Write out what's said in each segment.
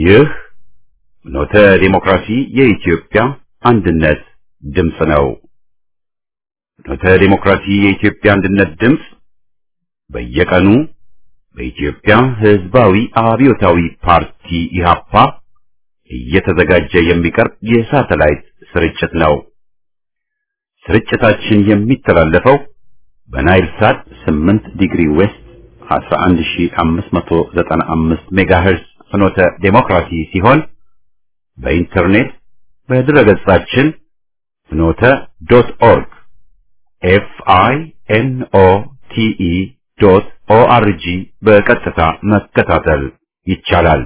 ይህ ኖተ ዲሞክራሲ የኢትዮጵያ አንድነት ድምፅ ነው። ኖተ ዲሞክራሲ የኢትዮጵያ አንድነት ድምፅ በየቀኑ በኢትዮጵያ ሕዝባዊ አብዮታዊ ፓርቲ ኢህአፓ እየተዘጋጀ የሚቀርብ የሳተላይት ስርጭት ነው። ስርጭታችን የሚተላለፈው በናይል ሳት 8 ዲግሪ ዌስት 11595 ሜጋሄርዝ ፍኖተ ዴሞክራሲ ሲሆን በኢንተርኔት በድረገጻችን ፍኖተ ዶት ኦርግ ኤፍ አይ ኤን ኦ ቲ ኢ ዶት ኦ አር ጂ በቀጥታ መከታተል ይቻላል።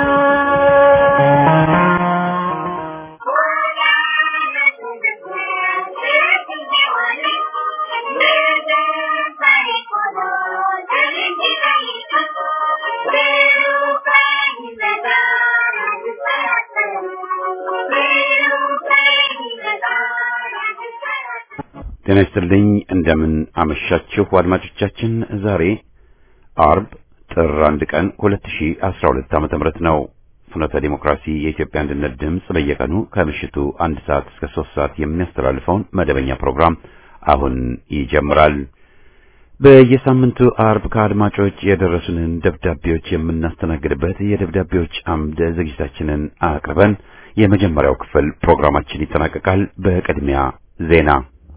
ጤና ይስጥልኝ። እንደምን አመሻችሁ አድማጮቻችን። ዛሬ አርብ ጥር አንድ ቀን 2012 ዓመተ ምህረት ነው። ፍኖተ ዲሞክራሲ የኢትዮጵያ አንድነት ድምፅ በየቀኑ ከምሽቱ አንድ ሰዓት እስከ ሶስት ሰዓት የሚያስተላልፈውን መደበኛ ፕሮግራም አሁን ይጀምራል። በየሳምንቱ አርብ ከአድማጮች የደረሱንን ደብዳቤዎች የምናስተናግድበት የደብዳቤዎች አምድ ዝግጅታችንን አቅርበን የመጀመሪያው ክፍል ፕሮግራማችን ይጠናቀቃል። በቅድሚያ ዜና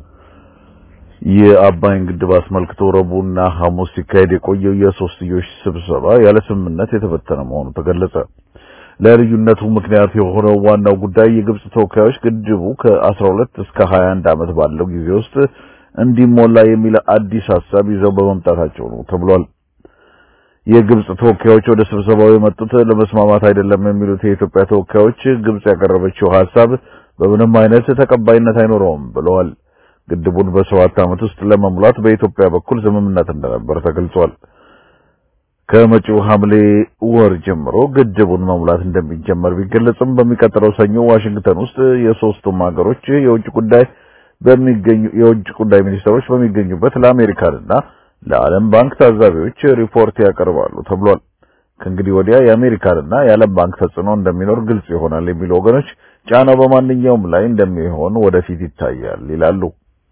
የአባይን ግድብ አስመልክቶ ረቡዕና ሐሙስ ሲካሄድ የቆየው የሶስትዮሽ ስብሰባ ያለ ስምምነት የተበተነ መሆኑ ተገለጸ። ለልዩነቱ ምክንያት የሆነው ዋናው ጉዳይ የግብጽ ተወካዮች ግድቡ ከ12 እስከ 21 ዓመት ባለው ጊዜ ውስጥ እንዲሞላ የሚል አዲስ ሐሳብ ይዘው በመምጣታቸው ነው ተብሏል። የግብጽ ተወካዮች ወደ ስብሰባው የመጡት ለመስማማት አይደለም የሚሉት የኢትዮጵያ ተወካዮች ግብጽ ያቀረበችው ሐሳብ በምንም አይነት ተቀባይነት አይኖረውም ብለዋል። ግድቡን በሰባት ዓመት ውስጥ ለመሙላት በኢትዮጵያ በኩል ስምምነት እንደነበር ተገልጿል። ከመጪው ሐምሌ ወር ጀምሮ ግድቡን መሙላት እንደሚጀመር ቢገለጽም በሚቀጥለው ሰኞ ዋሽንግተን ውስጥ የሶስቱም ሀገሮች የውጭ ጉዳይ በሚገኙ የውጭ ጉዳይ ሚኒስትሮች በሚገኙበት ለአሜሪካንና ለዓለም ባንክ ታዛቢዎች ሪፖርት ያቀርባሉ ተብሏል። ከእንግዲህ ወዲያ የአሜሪካንና የዓለም ባንክ ተጽዕኖ እንደሚኖር ግልጽ ይሆናል የሚሉ ወገኖች ጫናው በማንኛውም ላይ እንደሚሆን ወደፊት ይታያል ይላሉ።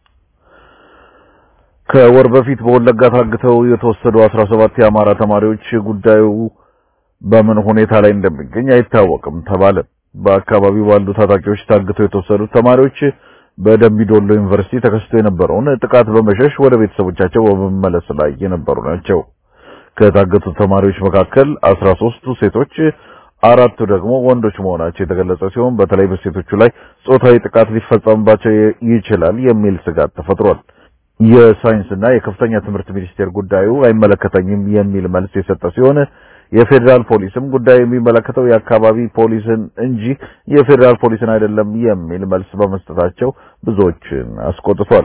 ከወር በፊት በወለጋ ታግተው የተወሰዱ 17 የአማራ ተማሪዎች ጉዳዩ በምን ሁኔታ ላይ እንደሚገኝ አይታወቅም ተባለ። በአካባቢው ባሉ ታጣቂዎች ታግተው የተወሰዱት ተማሪዎች በደምቢዶሎ ዩኒቨርሲቲ ተከስቶ የነበረውን ጥቃት በመሸሽ ወደ ቤተሰቦቻቸው በመመለስ ላይ የነበሩ ናቸው። ከታገቱት ተማሪዎች መካከል 13ቱ ሴቶች፣ አራቱ ደግሞ ወንዶች መሆናቸው የተገለጸ ሲሆን በተለይ በሴቶቹ ላይ ጾታዊ ጥቃት ሊፈጸምባቸው ይችላል የሚል ስጋት ተፈጥሯል። የሳይንስና የከፍተኛ ትምህርት ሚኒስቴር ጉዳዩ አይመለከተኝም የሚል መልስ የሰጠ ሲሆን የፌዴራል ፖሊስም ጉዳዩ የሚመለከተው የአካባቢ ፖሊስን እንጂ የፌዴራል ፖሊስን አይደለም የሚል መልስ በመስጠታቸው ብዙዎችን አስቆጥቷል።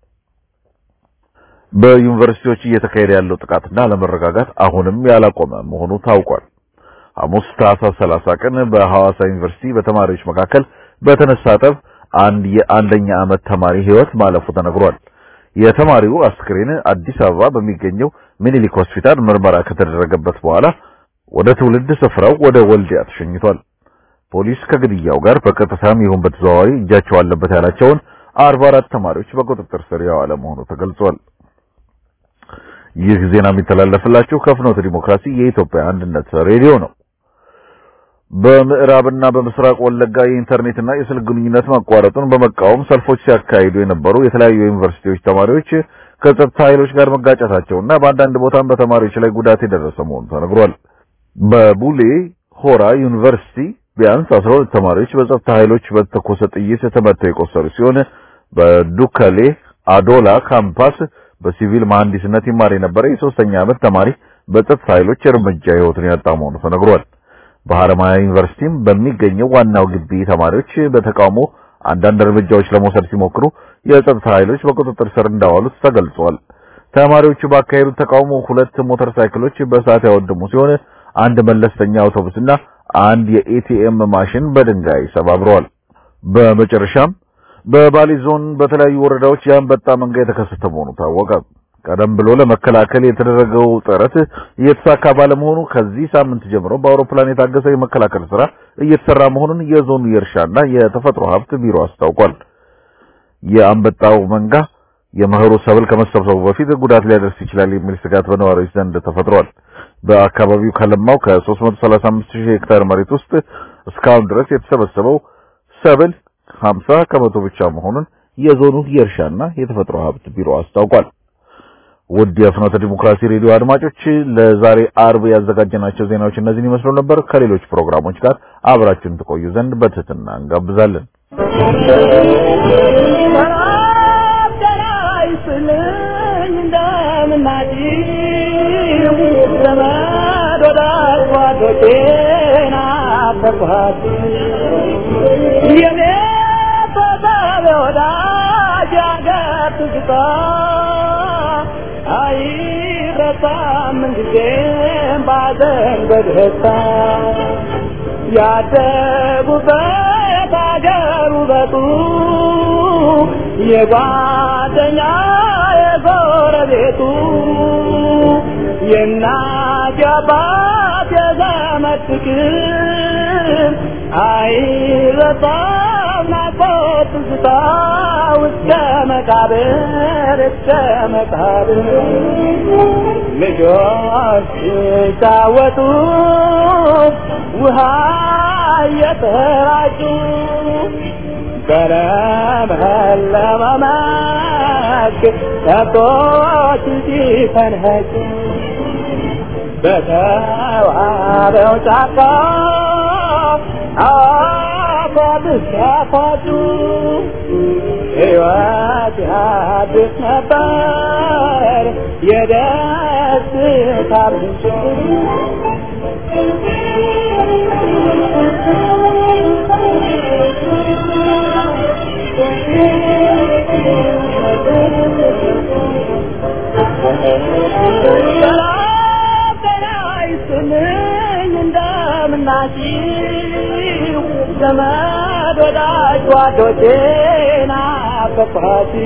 በዩኒቨርሲቲዎች እየተካሄደ ያለው ጥቃትና አለመረጋጋት አሁንም ያላቆመ መሆኑ ታውቋል። ሐሙስ ታህሳስ 30 ቀን በሐዋሳ ዩኒቨርሲቲ በተማሪዎች መካከል በተነሳ ጠብ አንድ የአንደኛ ዓመት ተማሪ ሕይወት ማለፉ ተነግሯል። የተማሪው አስክሬን አዲስ አበባ በሚገኘው ሚኒሊክ ሆስፒታል ምርመራ ከተደረገበት በኋላ ወደ ትውልድ ስፍራው ወደ ወልዲያ ተሸኝቷል። ፖሊስ ከግድያው ጋር በቀጥታም ይሁን በተዘዋዋሪ እጃቸው አለበት ያላቸውን 44 ተማሪዎች በቁጥጥር ስር ያዋለ መሆኑ ተገልጿል። ይህ ዜና የሚተላለፍላችሁ ከፍኖተ ዲሞክራሲ የኢትዮጵያ አንድነት ሬዲዮ ነው። በምዕራብና በምስራቅ ወለጋ የኢንተርኔትና የስልክ ግንኙነት ማቋረጡን በመቃወም ሰልፎች ሲያካሂዱ የነበሩ የተለያዩ ዩኒቨርሲቲዎች ተማሪዎች ከጸጥታ ኃይሎች ጋር መጋጨታቸውና በአንዳንድ ቦታም በተማሪዎች ላይ ጉዳት የደረሰ መሆኑ ተነግሯል። በቡሌ ሆራ ዩኒቨርሲቲ ቢያንስ 12 ተማሪዎች በጸጥታ ኃይሎች በተኮሰ ጥይት ተመተው የቆሰሉ ሲሆን በዱከሌ አዶላ ካምፓስ በሲቪል መሐንዲስነት ይማር የነበረ የሶስተኛ ዓመት ተማሪ በጸጥታ ኃይሎች እርምጃ ሕይወቱን ያጣ መሆኑ ተነግሯል። በሐረማያ ዩኒቨርሲቲም በሚገኘው ዋናው ግቢ ተማሪዎች በተቃውሞ አንዳንድ እርምጃዎች ለመውሰድ ሲሞክሩ የጸጥታ ኃይሎች በቁጥጥር ስር እንዳዋሉት ተገልጿል። ተማሪዎቹ ባካሄዱት ተቃውሞ ሁለት ሞተር ሳይክሎች በእሳት ያወደሙ ሲሆን አንድ መለስተኛ አውቶቡስና አንድ የኤቲኤም ማሽን በድንጋይ ሰባብረዋል። በመጨረሻም በባሊ ዞን በተለያዩ ወረዳዎች የአንበጣ መንጋ የተከሰተ መሆኑ ታወቀ። ቀደም ብሎ ለመከላከል የተደረገው ጥረት እየተሳካ ባለመሆኑ ከዚህ ሳምንት ጀምሮ በአውሮፕላን የታገሰ የመከላከል ስራ እየተሰራ መሆኑን የዞኑ የእርሻና የተፈጥሮ ሀብት ቢሮ አስታውቋል። የአንበጣው መንጋ የመኸሩ ሰብል ከመሰብሰቡ በፊት ጉዳት ሊያደርስ ይችላል የሚል ስጋት በነዋሪዎች ዘንድ ተፈጥሯል። በአካባቢው ከለማው ከ335 ሺህ ሄክታር መሬት ውስጥ እስካሁን ድረስ የተሰበሰበው ሰብል 50 ከመቶ ብቻ መሆኑን የዞኑ የእርሻና የተፈጥሮ ሀብት ቢሮ አስታውቋል። ውድ የፍኖተ ዲሞክራሲ ሬዲዮ አድማጮች ለዛሬ አርብ ያዘጋጀናቸው ዜናዎች እነዚህን ይመስሉ ነበር። ከሌሎች ፕሮግራሞች ጋር አብራችሁን ትቆዩ ዘንድ በትህትና እንጋብዛለን። ያደጉበት አገር ውበቱ የጓደኛ የጎረቤቱ የእናት የአባት የዘመድ ፍቅር አይረሳም ናፍቆት ትዝታ እስከ መቃብር እስከ መቃብር ልጆች ሲጫወቱ ውሃ እየተራጩ በለመለመ መስክ ከብቶች ሲፈንኸጩ በተዋበው ጫካ አፏብስ ሲያፏጩ ሕይወት ያድስ ነበር የደስታ ምንጭ እንደምናችሁ ዘመድ ወዳጅ ጓዶቼ ናፈቅኋት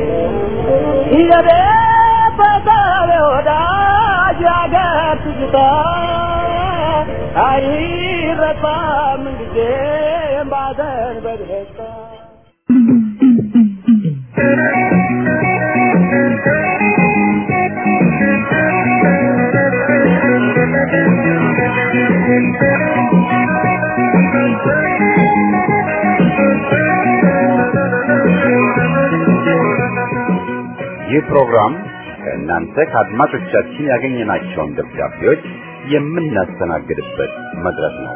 የቤተሰብ ወዳጅ ያገር ትዝታ አይረሳም ጊዜም ባዘን በደስታ ይህ ፕሮግራም ከእናንተ ከአድማጮቻችን ያገኘናቸውን ደብዳቤዎች የምናስተናግድበት መድረክ ነው።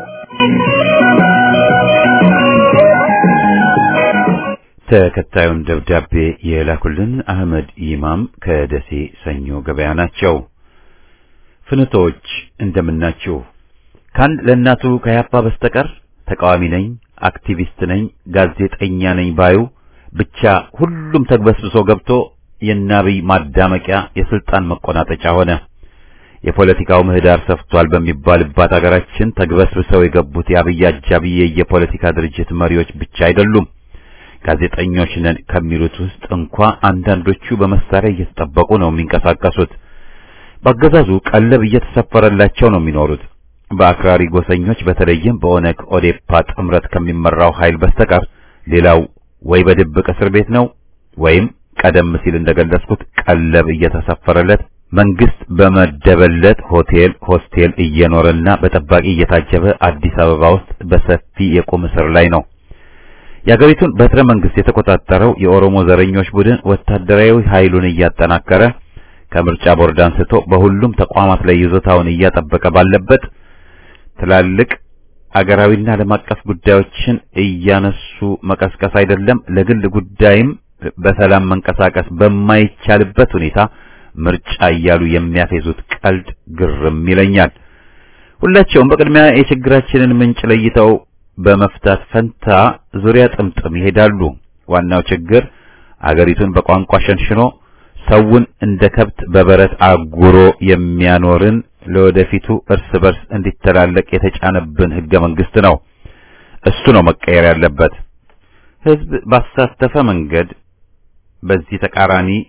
ተከታዩን ደብዳቤ የላኩልን አህመድ ኢማም ከደሴ ሰኞ ገበያ ናቸው። ፍንቶች እንደምናችሁ። ከአንድ ለእናቱ ከያፓ በስተቀር ተቃዋሚ ነኝ፣ አክቲቪስት ነኝ፣ ጋዜጠኛ ነኝ ባዩ ብቻ ሁሉም ተግበስብሶ ገብቶ የናብይ ማዳመቂያ የስልጣን መቆናጠጫ ሆነ። የፖለቲካው ምህዳር ሰፍቷል በሚባልባት አገራችን ተግበስብሰው የገቡት የአብይ አጃቢ የፖለቲካ ድርጅት መሪዎች ብቻ አይደሉም። ጋዜጠኞች ነን ከሚሉት ውስጥ እንኳ አንዳንዶቹ በመሳሪያ እየተጠበቁ ነው የሚንቀሳቀሱት። በአገዛዙ ቀለብ እየተሰፈረላቸው ነው የሚኖሩት። በአክራሪ ጎሰኞች በተለይም በኦነግ ኦዴፓ ጥምረት ከሚመራው ኃይል በስተቀር ሌላው ወይ በድብቅ እስር ቤት ነው ወይም ቀደም ሲል እንደገለጽኩት ቀለብ እየተሰፈረለት መንግስት በመደበለት ሆቴል ሆስቴል እየኖረና በጠባቂ እየታጀበ አዲስ አበባ ውስጥ በሰፊ የቁም እስር ላይ ነው። የአገሪቱን በትረ መንግስት የተቆጣጠረው የኦሮሞ ዘረኞች ቡድን ወታደራዊ ኃይሉን እያጠናከረ ከምርጫ ቦርድ አንስቶ በሁሉም ተቋማት ላይ ይዞታውን እያጠበቀ ባለበት ትላልቅ አገራዊና ዓለም አቀፍ ጉዳዮችን እያነሱ መቀስቀስ አይደለም ለግል ጉዳይም በሰላም መንቀሳቀስ በማይቻልበት ሁኔታ ምርጫ እያሉ የሚያፌዙት ቀልድ ግርም ይለኛል። ሁላቸውም በቅድሚያ የችግራችንን ምንጭ ለይተው በመፍታት ፈንታ ዙሪያ ጥምጥም ይሄዳሉ። ዋናው ችግር አገሪቱን በቋንቋ ሸንሽኖ ሰውን እንደ ከብት በበረት አጉሮ የሚያኖርን ለወደፊቱ እርስ በርስ እንዲተላለቅ የተጫነብን ህገ መንግስት ነው። እሱ ነው መቀየር ያለበት። ህዝብ ባሳተፈ መንገድ በዚህ ተቃራኒ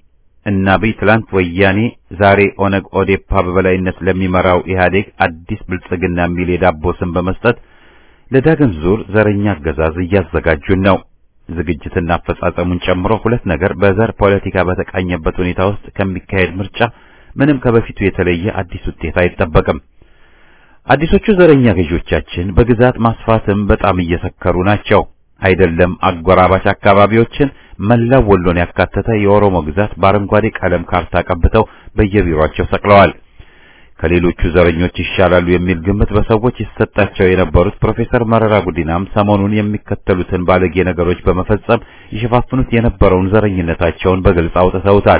እና አብይ ትላንት ወያኔ ዛሬ ኦነግ ኦዴፓ በበላይነት ለሚመራው ኢህአዴግ አዲስ ብልጽግና የሚል የዳቦ ስም በመስጠት ለዳግም ዙር ዘረኛ አገዛዝ እያዘጋጁን ነው። ዝግጅትና አፈጻጸሙን ጨምሮ ሁለት ነገር በዘር ፖለቲካ በተቃኘበት ሁኔታ ውስጥ ከሚካሄድ ምርጫ ምንም ከበፊቱ የተለየ አዲስ ውጤት አይጠበቅም። አዲሶቹ ዘረኛ ገዢዎቻችን በግዛት ማስፋትም በጣም እየሰከሩ ናቸው። አይደለም አጎራባች አካባቢዎችን መላው ወሎን ያካተተ የኦሮሞ ግዛት በአረንጓዴ ቀለም ካርታ ቀብተው በየቢሮአቸው ሰቅለዋል። ከሌሎቹ ዘረኞች ይሻላሉ የሚል ግምት በሰዎች ይሰጣቸው የነበሩት ፕሮፌሰር መረራ ጉዲናም ሰሞኑን የሚከተሉትን ባለጌ ነገሮች በመፈጸም ይሸፋፍኑት የነበረውን ዘረኝነታቸውን በግልጽ አውጥተውታል።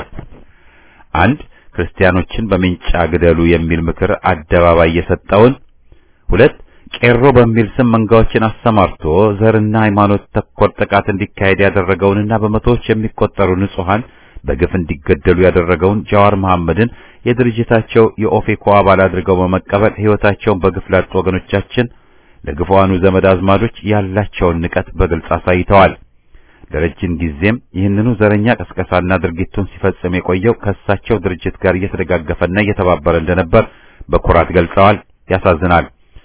አንድ ክርስቲያኖችን በሜንጫ ግደሉ የሚል ምክር አደባባይ የሰጠውን፣ ሁለት ቄሮ በሚል ስም መንጋዎችን አሰማርቶ ዘርና ሃይማኖት ተኮር ጥቃት እንዲካሄድ ያደረገውንና በመቶዎች የሚቆጠሩ ንጹሃን በግፍ እንዲገደሉ ያደረገውን ጃዋር መሐመድን የድርጅታቸው የኦፌኮ አባል አድርገው በመቀበል ሕይወታቸውን በግፍ ላጡ ወገኖቻችን ለግፏኑ ዘመድ አዝማዶች ያላቸውን ንቀት በግልጽ አሳይተዋል። ለረጅም ጊዜም ይህንኑ ዘረኛ ቀስቀሳና ድርጊቱን ሲፈጽም የቆየው ከእሳቸው ድርጅት ጋር እየተደጋገፈና እየተባበረ እንደነበር በኩራት ገልጸዋል። ያሳዝናል።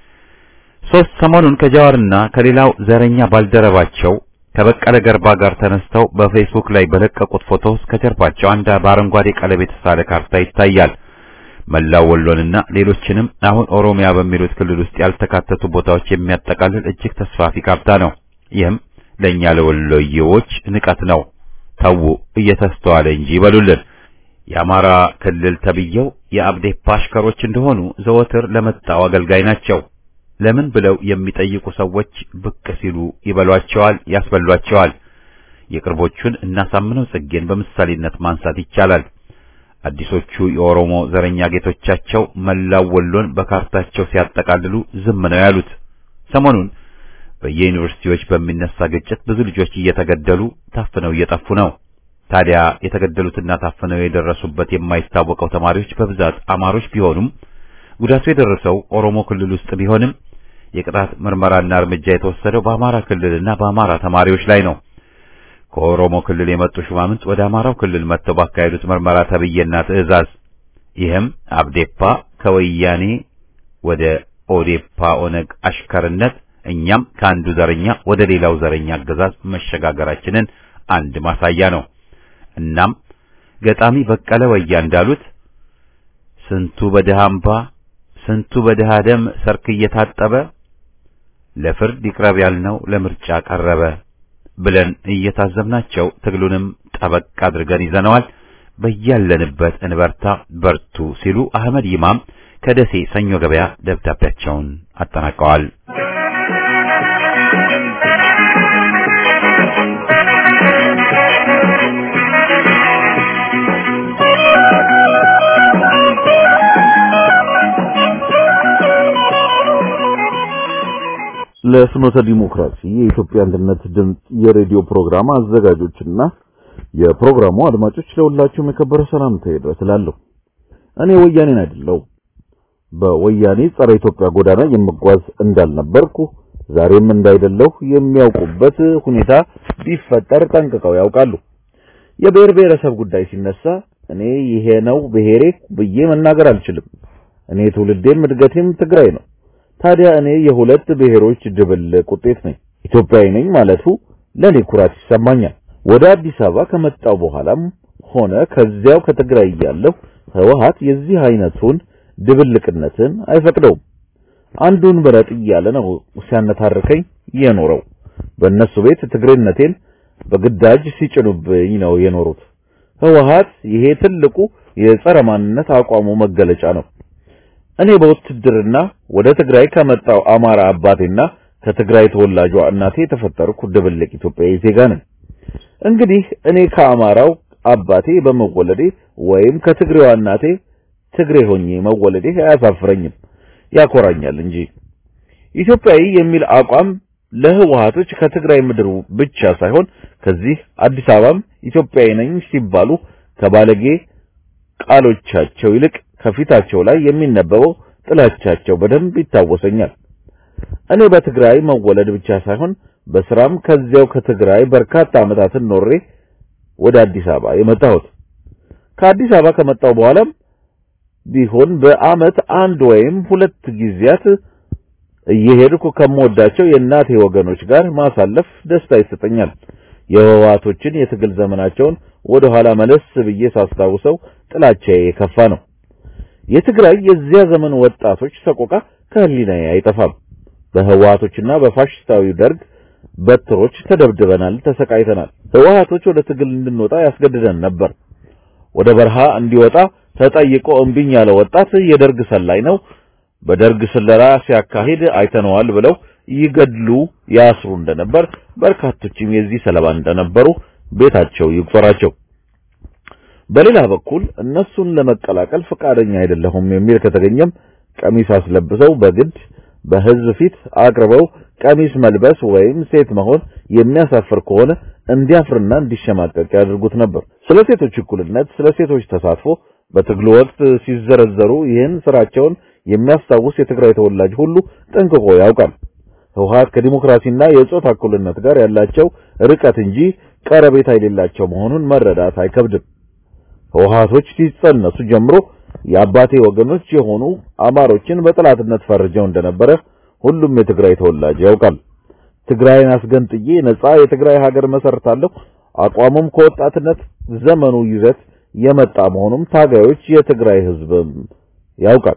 ሶስት ሰሞኑን ከጃዋርና ከሌላው ዘረኛ ባልደረባቸው ከበቀለ ገርባ ጋር ተነስተው በፌስቡክ ላይ በለቀቁት ፎቶ ውስጥ ከጀርባቸው አንድ በአረንጓዴ ቀለም የተሳለ ካርታ ይታያል። መላው ወሎንና ሌሎችንም አሁን ኦሮሚያ በሚሉት ክልል ውስጥ ያልተካተቱ ቦታዎች የሚያጠቃልል እጅግ ተስፋፊ ካርታ ነው። ይህም ለእኛ ለወሎዬዎች ንቀት ነው። ተዉ እየተስተዋለ እንጂ ይበሉልን። የአማራ ክልል ተብየው የአብዴፓ አሽከሮች እንደሆኑ ዘወትር ለመጣው አገልጋይ ናቸው። ለምን ብለው የሚጠይቁ ሰዎች ብቅ ሲሉ ይበሏቸዋል፣ ያስበሏቸዋል። የቅርቦቹን እናሳምነው ጽጌን በምሳሌነት ማንሳት ይቻላል። አዲሶቹ የኦሮሞ ዘረኛ ጌቶቻቸው መላው ወሎን በካርታቸው ሲያጠቃልሉ ዝም ነው ያሉት። ሰሞኑን በየዩኒቨርሲቲዎች በሚነሳ ግጭት ብዙ ልጆች እየተገደሉ ታፍነው እየጠፉ ነው። ታዲያ የተገደሉትና ታፍነው የደረሱበት የማይታወቀው ተማሪዎች በብዛት አማሮች ቢሆኑም ጉዳቱ የደረሰው ኦሮሞ ክልል ውስጥ ቢሆንም የቅጣት ምርመራና እርምጃ የተወሰደው በአማራ ክልልና በአማራ ተማሪዎች ላይ ነው። ከኦሮሞ ክልል የመጡ ሹማምንት ወደ አማራው ክልል መጥተው ባካሄዱት ምርመራ ተብዬና ትዕዛዝ ይህም አብዴፓ ከወያኔ ወደ ኦዴፓ ኦነግ አሽከርነት እኛም ከአንዱ ዘረኛ ወደ ሌላው ዘረኛ አገዛዝ መሸጋገራችንን አንድ ማሳያ ነው። እናም ገጣሚ በቀለ ወያ እንዳሉት ስንቱ በድሃ አምባ ስንቱ በድሃ ደም ሰርክ እየታጠበ ለፍርድ ይቅረብ ያልነው ለምርጫ ቀረበ ብለን እየታዘብናቸው ትግሉንም ጠበቅ አድርገን ይዘነዋል። በያለንበት እንበርታ፣ በርቱ ሲሉ አህመድ ይማም ከደሴ ሰኞ ገበያ ደብዳቤያቸውን አጠናቀዋል። ለፍኖተ ዲሞክራሲ የኢትዮጵያ አንድነት ድምፅ የሬዲዮ ፕሮግራም አዘጋጆችና የፕሮግራሙ አድማጮች ለሁላችሁም የከበረ ሰላምታ ይድረስ እላለሁ። እኔ ወያኔን አይደለሁ በወያኔ ጸረ ኢትዮጵያ ጎዳና የምጓዝ እንዳልነበርኩ ዛሬም እንዳይደለሁ የሚያውቁበት ሁኔታ ቢፈጠር ጠንቅቀው ያውቃሉ። የብሔር ብሔረሰብ ጉዳይ ሲነሳ እኔ ይሄ ነው ብሔሬ ብዬ መናገር አልችልም። እኔ ትውልዴም እድገቴም ትግራይ ነው። ታዲያ እኔ የሁለት ብሔሮች ድብልቅ ውጤት ነኝ። ኢትዮጵያዊ ነኝ ማለቱ ለኔ ኩራት ይሰማኛል። ወደ አዲስ አበባ ከመጣው በኋላም ሆነ ከዚያው ከትግራይ እያለሁ ህወሓት የዚህ አይነቱን ድብልቅነትን አይፈቅደውም። አንዱን ምረጥ እያለ ነው ሲያነታርከኝ የኖረው። በእነሱ ቤት ትግሬነቴን በግዳጅ ሲጭኑብኝ ነው የኖሩት። ህወሓት ይሄ ትልቁ የጸረ ማንነት አቋሙ መገለጫ ነው። እኔ በውትድርና ወደ ትግራይ ከመጣው አማራ አባቴና ከትግራይ ተወላጇ እናቴ የተፈጠርኩ ድብልቅ ኢትዮጵያዊ ዜጋ ነኝ። እንግዲህ እኔ ከአማራው አባቴ በመወለዴ ወይም ከትግሬዋ እናቴ ትግሬ ሆኜ መወለዴ አያሳፍረኝም፣ ያኮራኛል እንጂ። ኢትዮጵያዊ የሚል አቋም ለህወሓቶች ከትግራይ ምድር ብቻ ሳይሆን ከዚህ አዲስ አበባም ኢትዮጵያዊ ነኝ ሲባሉ ከባለጌ ቃሎቻቸው ይልቅ ከፊታቸው ላይ የሚነበበው ጥላቻቸው በደንብ ይታወሰኛል። እኔ በትግራይ መወለድ ብቻ ሳይሆን በስራም ከዚያው ከትግራይ በርካታ ዓመታትን ኖሬ ወደ አዲስ አበባ የመጣሁት ከአዲስ አበባ ከመጣው በኋላም ቢሆን በዓመት አንድ ወይም ሁለት ጊዜያት እየሄድኩ ከምወዳቸው የእናቴ ወገኖች ጋር ማሳለፍ ደስታ ይሰጠኛል። የህወሓቶችን የትግል ዘመናቸውን ወደ ኋላ መለስ ብዬ ሳስታውሰው ጥላቻዬ የከፋ ነው። የትግራይ የዚያ ዘመን ወጣቶች ሰቆቃ ከህሊናዬ አይጠፋም። በህወሓቶችና በፋሽስታዊ ደርግ በትሮች ተደብድበናል፣ ተሰቃይተናል። ህወሓቶች ወደ ትግል እንድንወጣ ያስገድደን ነበር። ወደ በረሃ እንዲወጣ ተጠይቆ እምቢኝ ያለ ወጣት የደርግ ሰላይ ነው፣ በደርግ ስለላ ሲያካሂድ አይተነዋል ብለው ይገድሉ ያስሩ እንደነበር በርካቶችም የዚህ ሰለባ እንደነበሩ ቤታቸው ይቁጠራቸው። በሌላ በኩል እነሱን ለመቀላቀል ፈቃደኛ አይደለሁም የሚል ከተገኘም ቀሚስ አስለብሰው በግድ በህዝብ ፊት አቅርበው ቀሚስ መልበስ ወይም ሴት መሆን የሚያሳፍር ከሆነ እንዲያፍርና እንዲሸማቀቅ ያደርጉት ነበር። ስለ ሴቶች እኩልነት፣ ስለ ሴቶች ተሳትፎ በትግሉ ወቅት ሲዘረዘሩ ይህን ስራቸውን የሚያስታውስ የትግራይ ተወላጅ ሁሉ ጠንቅቆ ያውቃል። ህወሓት ከዲሞክራሲና የጾታ እኩልነት ጋር ያላቸው ርቀት እንጂ ቀረቤታ የሌላቸው መሆኑን መረዳት አይከብድም። ህወሓቶች ሲጸነሱ ጀምሮ የአባቴ ወገኖች የሆኑ አማሮችን በጠላትነት ፈርጀው እንደነበረ ሁሉም የትግራይ ተወላጅ ያውቃል። ትግራይን አስገንጥዬ ነጻ የትግራይ ሀገር መሰርታለሁ አቋሙም ከወጣትነት ዘመኑ ይዘት የመጣ መሆኑም ታጋዮች የትግራይ ህዝብም ያውቃል።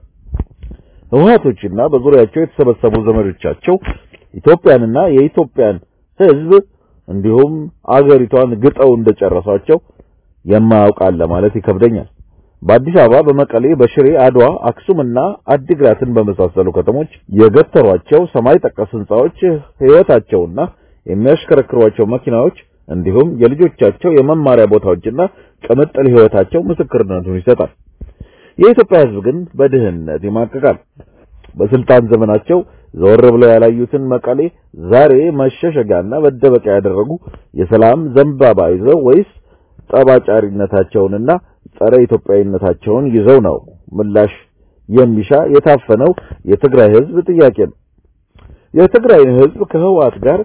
ህወሓቶችና በዙሪያቸው የተሰበሰቡ ዘመዶቻቸው ኢትዮጵያንና የኢትዮጵያን ህዝብ እንዲሁም አገሪቷን ግጠው እንደጨረሷቸው የማያውቃል ለማለት ይከብደኛል። በአዲስ አበባ፣ በመቀሌ፣ በሽሬ፣ አድዋ፣ አክሱምና አዲግራትን በመሳሰሉ ከተሞች የገተሯቸው ሰማይ ጠቀስ ህንጻዎች ህይወታቸውና የሚያሽከረክሯቸው መኪናዎች እንዲሁም የልጆቻቸው የመማሪያ ቦታዎችና ቅምጥል ህይወታቸው ምስክርነቱን ይሰጣል። የኢትዮጵያ ህዝብ ግን በድህነት ይማቀቃል። በስልጣን ዘመናቸው ዘወር ብለው ያላዩትን መቀሌ ዛሬ መሸሸጊያና መደበቂያ ያደረጉ የሰላም ዘንባባ ይዘው ወይስ ጠባጫሪነታቸውንና ጸረ ኢትዮጵያዊነታቸውን ይዘው ነው ምላሽ የሚሻ የታፈነው የትግራይ ህዝብ ጥያቄ ነው። የትግራይን ህዝብ ከህወሓት ጋር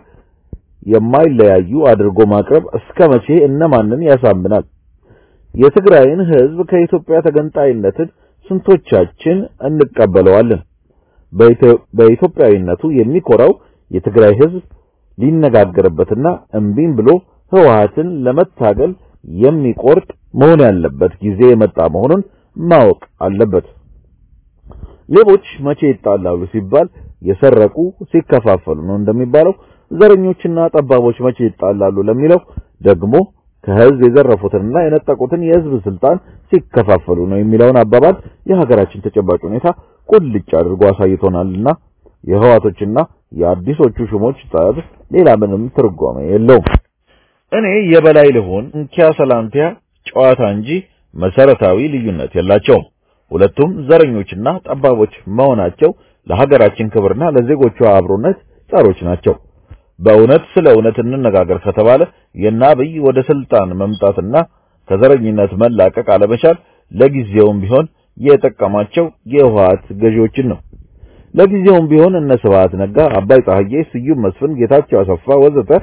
የማይለያዩ አድርጎ ማቅረብ እስከ መቼ እነማንን ያሳምናል? የትግራይን ህዝብ ከኢትዮጵያ ተገንጣይነትን ስንቶቻችን እንቀበለዋለን? በኢትዮጵያዊነቱ የሚኮራው የትግራይ ህዝብ ሊነጋገርበትና እምቢም ብሎ ህወሓትን ለመታገል የሚቆርጥ መሆን ያለበት ጊዜ የመጣ መሆኑን ማወቅ አለበት። ሌቦች መቼ ይጣላሉ ሲባል የሰረቁ ሲከፋፈሉ ነው እንደሚባለው፣ ዘረኞችና ጠባቦች መቼ ይጣላሉ ለሚለው ደግሞ ከህዝብ የዘረፉትንና የነጠቁትን የህዝብ ስልጣን ሲከፋፈሉ ነው የሚለውን አባባል የሀገራችን ተጨባጭ ሁኔታ ቁልጭ አድርጎ አሳይቶናልና የህዋቶችና የአዲሶቹ ሹሞች ጠብ ሌላ ምንም ትርጓሜ የለውም። እኔ የበላይ ልሆን እንኪያ ሰላንቲያ ጨዋታ እንጂ መሰረታዊ ልዩነት የላቸውም። ሁለቱም ዘረኞችና ጠባቦች መሆናቸው ለሀገራችን ክብርና ለዜጎቿ አብሮነት ጸሮች ናቸው። በእውነት ስለ እውነት እንነጋገር ከተባለ የአብይ ወደ ስልጣን መምጣትና ከዘረኝነት መላቀቅ አለመቻል ለጊዜውም ቢሆን የጠቀማቸው የህወሓት ገዢዎችን ነው። ለጊዜውም ቢሆን እነ ስብሐት ነጋ፣ አባይ ፀሐዬ፣ ስዩም መስፍን፣ ጌታቸው አሰፋ ወዘተ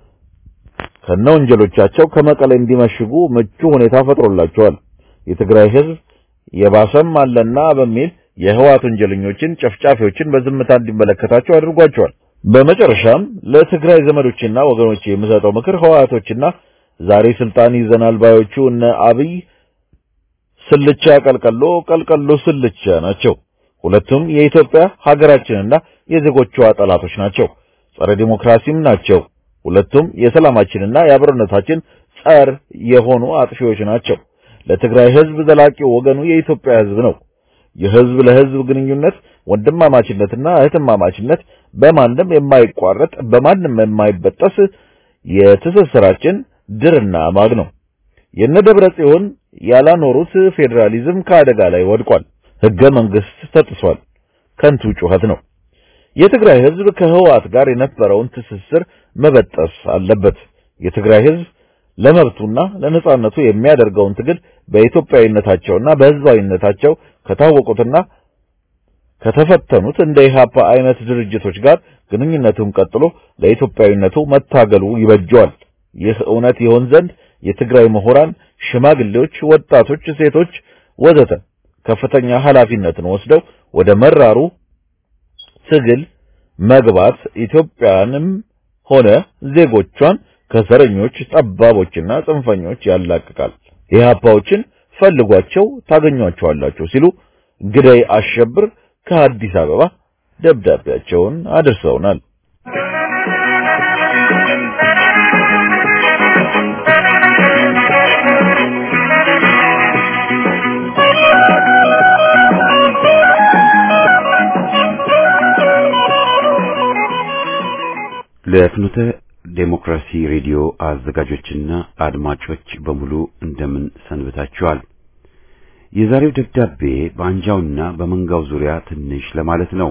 ከነ ወንጀሎቻቸው ከመቀሌ እንዲመሽጉ ምቹ ሁኔታ ፈጥሮላቸዋል። የትግራይ ህዝብ የባሰም አለና በሚል የህወሓት ወንጀለኞችን፣ ጨፍጫፊዎችን በዝምታ እንዲመለከታቸው አድርጓቸዋል። በመጨረሻም ለትግራይ ዘመዶችና ወገኖች የምሰጠው ምክር ህወሓቶችና ዛሬ ስልጣን ይዘናል ባዮቹ እነ አብይ ስልቻ ቀልቀሎ፣ ቀልቀሎ ስልቻ ናቸው። ሁለቱም የኢትዮጵያ ሀገራችንና የዜጎቿ ጠላቶች ናቸው። ጸረ ዲሞክራሲም ናቸው። ሁለቱም የሰላማችንና የአብሮነታችን ጸር የሆኑ አጥፊዎች ናቸው። ለትግራይ ህዝብ ዘላቂው ወገኑ የኢትዮጵያ ህዝብ ነው። የህዝብ ለህዝብ ግንኙነት ወንድማማችነትና እህትማማችነት በማንም የማይቋረጥ በማንም የማይበጠስ የትስስራችን ድርና ማግ ነው። የነደብረ ጽዮን ያላኖሩት ፌዴራሊዝም ከአደጋ ላይ ወድቋል። ህገ መንግስት ተጥሷል። ከንቱ ጩኸት ነው። የትግራይ ህዝብ ከህወሓት ጋር የነበረውን ትስስር መበጠስ አለበት። የትግራይ ህዝብ ለመብቱና ለነጻነቱ የሚያደርገውን ትግል በኢትዮጵያዊነታቸውና በህዝባዊነታቸው ከታወቁትና ከተፈተኑት እንደ ኢህአፓ አይነት ድርጅቶች ጋር ግንኙነቱን ቀጥሎ ለኢትዮጵያዊነቱ መታገሉ ይበጀዋል። ይህ እውነት ይሆን ዘንድ የትግራይ ምሁራን፣ ሽማግሌዎች፣ ወጣቶች፣ ሴቶች ወዘተ ከፍተኛ ኃላፊነትን ወስደው ወደ መራሩ ትግል መግባት ኢትዮጵያንም ሆነ ዜጎቿን ከዘረኞች ጠባቦችና ጽንፈኞች ያላቅቃል። ኢህአፓዎችን ፈልጓቸው ታገኟቸዋላችሁ ሲሉ ግዳይ አሸብር ከአዲስ አበባ ደብዳቤያቸውን አድርሰውናል። ለፍኖተ ዴሞክራሲ ሬዲዮ አዘጋጆችና አድማጮች በሙሉ እንደምን ሰንብታችኋል? የዛሬው ደብዳቤ በአንጃውና በመንጋው ዙሪያ ትንሽ ለማለት ነው።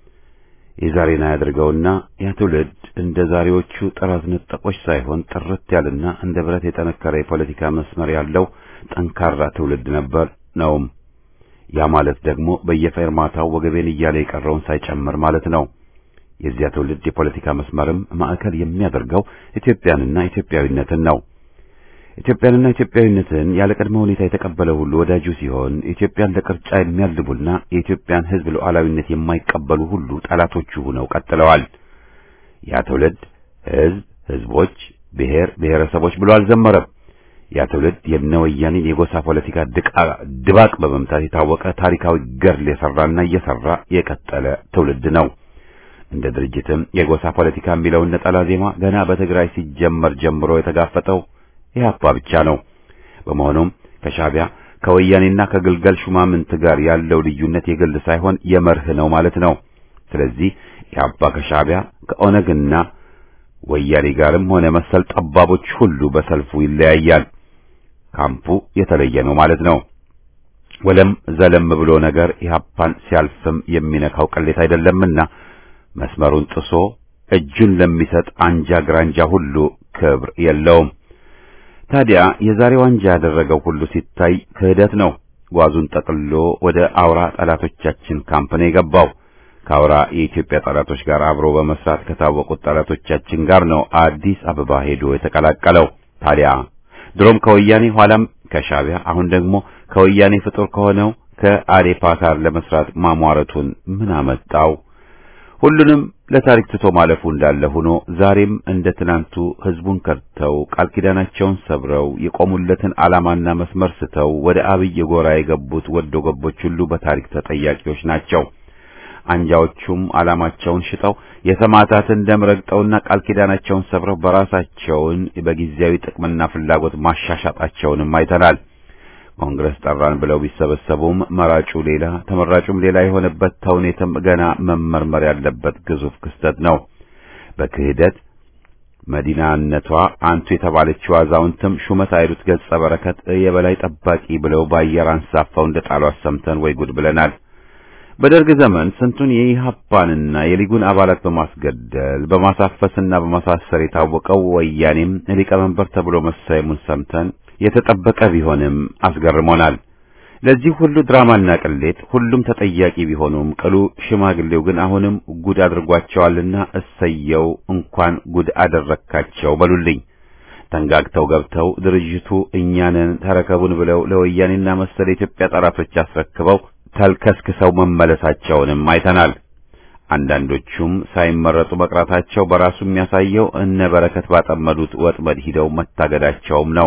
የዛሬን አያድርገውና ያ ትውልድ እንደ ዛሬዎቹ ጥራት ነጠቆች ሳይሆን ጥርት ያለና እንደ ብረት የጠነከረ የፖለቲካ መስመር ያለው ጠንካራ ትውልድ ነበር ነውም። ያ ማለት ደግሞ በየፌርማታው ወገቤን እያለ የቀረውን ሳይጨምር ማለት ነው። የዚያ ትውልድ የፖለቲካ መስመርም ማዕከል የሚያደርገው ኢትዮጵያንና ኢትዮጵያዊነትን ነው። ኢትዮጵያንና ኢትዮጵያዊነትን ያለ ቅድመ ሁኔታ የተቀበለ ሁሉ ወዳጁ ሲሆን ኢትዮጵያን ለቅርጫ የሚያልቡና የኢትዮጵያን ሕዝብ ሉዓላዊነት የማይቀበሉ ሁሉ ጠላቶቹ ሆነው ቀጥለዋል። ያ ትውልድ ሕዝብ፣ ሕዝቦች፣ ብሔር፣ ብሔረሰቦች ብሎ አልዘመረም። ያ ትውልድ የነ ወያኔን የጎሳ ፖለቲካ ድባቅ በመምታት የታወቀ ታሪካዊ ገድል የሰራና እየሰራ የቀጠለ ትውልድ ነው። እንደ ድርጅትም የጎሳ ፖለቲካ የሚለውን ነጠላ ዜማ ገና በትግራይ ሲጀመር ጀምሮ የተጋፈጠው ኢህአፓ ብቻ ነው። በመሆኑም ከሻዕቢያ ከወያኔና ከግልገል ሹማምንት ጋር ያለው ልዩነት የግል ሳይሆን የመርህ ነው ማለት ነው። ስለዚህ ኢህአፓ ከሻዕቢያ ከኦነግና ወያኔ ጋርም ሆነ መሰል ጠባቦች ሁሉ በሰልፉ ይለያያል። ካምፑ የተለየ ነው ማለት ነው። ወለም ዘለም ብሎ ነገር ኢህአፓን ሲያልፍም የሚነካው ቅሌት አይደለምና መስመሩን ጥሶ እጁን ለሚሰጥ አንጃ ግራንጃ ሁሉ ክብር የለውም። ታዲያ የዛሬው አንጃ ያደረገው ሁሉ ሲታይ ክህደት ነው። ጓዙን ጠቅልሎ ወደ አውራ ጠላቶቻችን ካምፕ ነው የገባው። ከአውራ የኢትዮጵያ ጠላቶች ጋር አብሮ በመስራት ከታወቁት ጠላቶቻችን ጋር ነው አዲስ አበባ ሄዶ የተቀላቀለው። ታዲያ ድሮም ከወያኔ ኋላም ከሻዕቢያ አሁን ደግሞ ከወያኔ ፍጡር ከሆነው ከአዴፓ ጋር ለመስራት ማሟረቱን ምን አመጣው? ሁሉንም ለታሪክ ትቶ ማለፉ እንዳለ ሆኖ ዛሬም እንደ ትናንቱ ህዝቡን ከድተው ቃል ኪዳናቸውን ሰብረው የቆሙለትን ዓላማና መስመር ስተው ወደ አብይ ጎራ የገቡት ወዶ ገቦች ሁሉ በታሪክ ተጠያቂዎች ናቸው። አንጃዎቹም ዓላማቸውን ሽጠው የሰማዕታትን ደም ረግጠውና ቃል ኪዳናቸውን ሰብረው በራሳቸውን በጊዜያዊ ጥቅምና ፍላጎት ማሻሻጣቸውንም አይተናል። ኮንግረስ ጠራን ብለው ቢሰበሰቡም መራጩ ሌላ ተመራጩም ሌላ የሆነበት ተውኔትም ገና መመርመር ያለበት ግዙፍ ክስተት ነው። በክህደት መዲናነቷ አንቱ የተባለችው አዛውንትም ሹመት አይሉት ገጸ በረከት የበላይ ጠባቂ ብለው በአየር አንሳፈው እንደ ጣሏት ሰምተን ወይ ጉድ ብለናል። በደርግ ዘመን ስንቱን የኢህአፓንና የሊጉን አባላት በማስገደል በማሳፈስና በማሳሰር የታወቀው ወያኔም ሊቀመንበር ተብሎ መሰየሙን ሰምተን የተጠበቀ ቢሆንም አስገርሞናል። ለዚህ ሁሉ ድራማና ቅሌት ሁሉም ተጠያቂ ቢሆኑም ቅሉ ሽማግሌው ግን አሁንም ጉድ አድርጓቸዋልና እሰየው እንኳን ጉድ አደረካቸው በሉልኝ። ተንጋግተው ገብተው ድርጅቱ እኛንን ተረከቡን ብለው ለወያኔና መሰል የኢትዮጵያ ጠላቶች አስረክበው ተልከስክሰው መመለሳቸውንም አይተናል። አንዳንዶቹም ሳይመረጡ መቅራታቸው በራሱ የሚያሳየው እነ በረከት ባጠመዱት ወጥመድ ሂደው መታገዳቸውም ነው።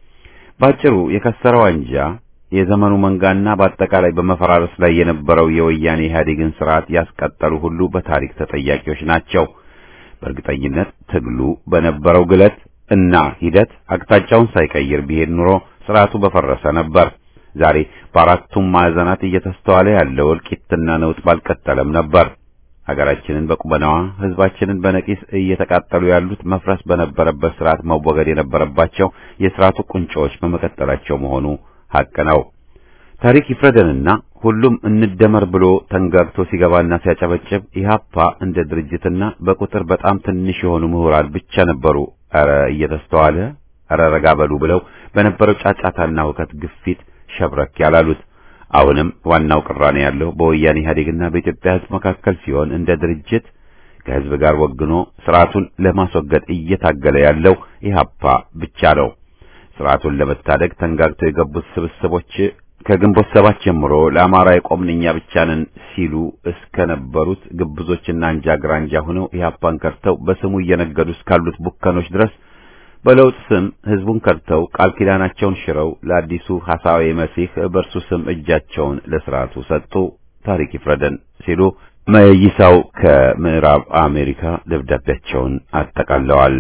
ባጭሩ የከሰረው አንጃ የዘመኑ መንጋና በአጠቃላይ በመፈራረስ ላይ የነበረው የወያኔ ኢህአዴግን ስርዓት ያስቀጠሉ ሁሉ በታሪክ ተጠያቂዎች ናቸው። በእርግጠኝነት ትግሉ በነበረው ግለት እና ሂደት አቅጣጫውን ሳይቀይር ቢሄድ ኑሮ ስርዓቱ በፈረሰ ነበር። ዛሬ በአራቱም ማዕዘናት እየተስተዋለ ያለው እልቂትና ነውጥ ባልቀጠለም ነበር። ሀገራችንን በቁመናዋ ህዝባችንን በነቂስ እየተቃጠሉ ያሉት መፍረስ በነበረበት ስርዓት መወገድ የነበረባቸው የስርዓቱ ቁንጮዎች በመቀጠላቸው መሆኑ ሐቅ ነው። ታሪክ ይፍረደንና ሁሉም እንደመር ብሎ ተንጋግቶ ሲገባና ሲያጨበጭብ ኢህአፓ እንደ ድርጅትና በቁጥር በጣም ትንሽ የሆኑ ምሁራን ብቻ ነበሩ ኧረ እየተስተዋለ ኧረ ረጋ በሉ ብለው በነበረው ጫጫታና ሁከት ግፊት ሸብረክ ያላሉት። አሁንም ዋናው ቅራኔ ያለው በወያኔ ኢህአዴግና በኢትዮጵያ ህዝብ መካከል ሲሆን እንደ ድርጅት ከህዝብ ጋር ወግኖ ስርዓቱን ለማስወገድ እየታገለ ያለው ኢህአፓ ብቻ ነው። ስርዓቱን ለመታደግ ተንጋግተው የገቡት ስብስቦች ከግንቦት ሰባት ጀምሮ ለአማራ የቆምንኛ ብቻ ነን ሲሉ እስከ ነበሩት ግብዞችና አንጃ ግራንጃ ሆነው ኢህአፓን ከርተው በስሙ እየነገዱ እስካሉት ቡከኖች ድረስ በለውጥ ስም ህዝቡን ከርተው ቃል ኪዳናቸውን ሽረው ለአዲሱ ሐሳዊ መሲህ በእርሱ ስም እጃቸውን ለስርዓቱ ሰጡ። ታሪክ ይፍረደን ሲሉ መይሳው ከምዕራብ አሜሪካ ደብዳቤያቸውን አጠቃለዋል።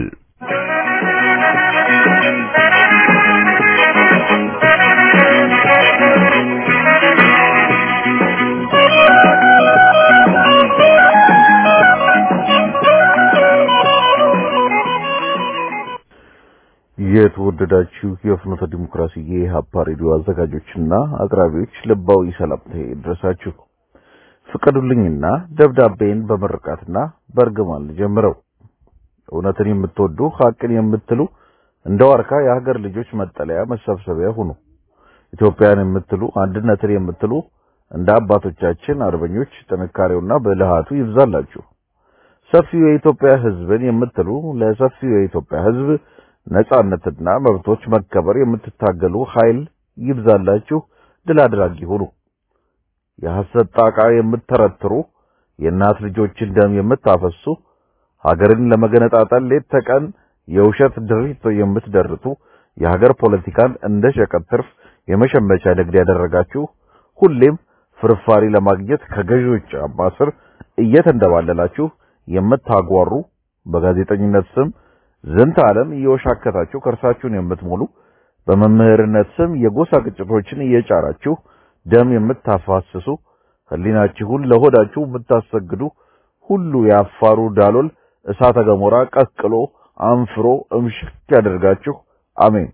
የተወደዳችሁ የፍኖተ ዲሞክራሲ የኢህአፓ ሬዲዮ አዘጋጆችና አቅራቢዎች ልባዊ ሰላምታዬ ይድረሳችሁ። ፍቀዱልኝና ደብዳቤን በመርቃትና በእርግማን ልጀምረው። እውነትን የምትወዱ ሐቅን የምትሉ እንደ ዋርካ የሀገር ልጆች መጠለያ መሰብሰቢያ ሁኑ። ኢትዮጵያን የምትሉ አንድነትን የምትሉ እንደ አባቶቻችን አርበኞች ጥንካሬውና ብልሃቱ ይብዛላችሁ። ሰፊው የኢትዮጵያ ሕዝብን የምትሉ ለሰፊው የኢትዮጵያ ሕዝብ ነጻነትና መብቶች መከበር የምትታገሉ ኃይል ይብዛላችሁ። ድል አድራጊ ሁኑ። የሐሰት ጣቃ የምትተረትሩ የእናት ልጆችን ደም የምታፈሱ ሀገርን ለመገነጣጠል ሌት ተቀን የውሸት ድሪቶ የምትደርቱ የሀገር ፖለቲካን እንደ ሸቀጥ ትርፍ የመሸመቻ ንግድ ያደረጋችሁ ሁሌም ፍርፋሪ ለማግኘት ከገዢዎች ጫማ ስር እየተንደባለላችሁ የምታጓሩ በጋዜጠኝነት ስም ዝንተ ዓለም እየወሻከታችሁ ከርሳችሁን የምትሞሉ በመምህርነት ስም የጎሳ ግጭቶችን እየጫራችሁ ደም የምታፋስሱ ሕሊናችሁን ለሆዳችሁ የምታሰግዱ ሁሉ የአፋሩ ዳሎል እሳተ ገሞራ ቀቅሎ አንፍሮ እምሽክ ያደርጋችሁ። አሜን።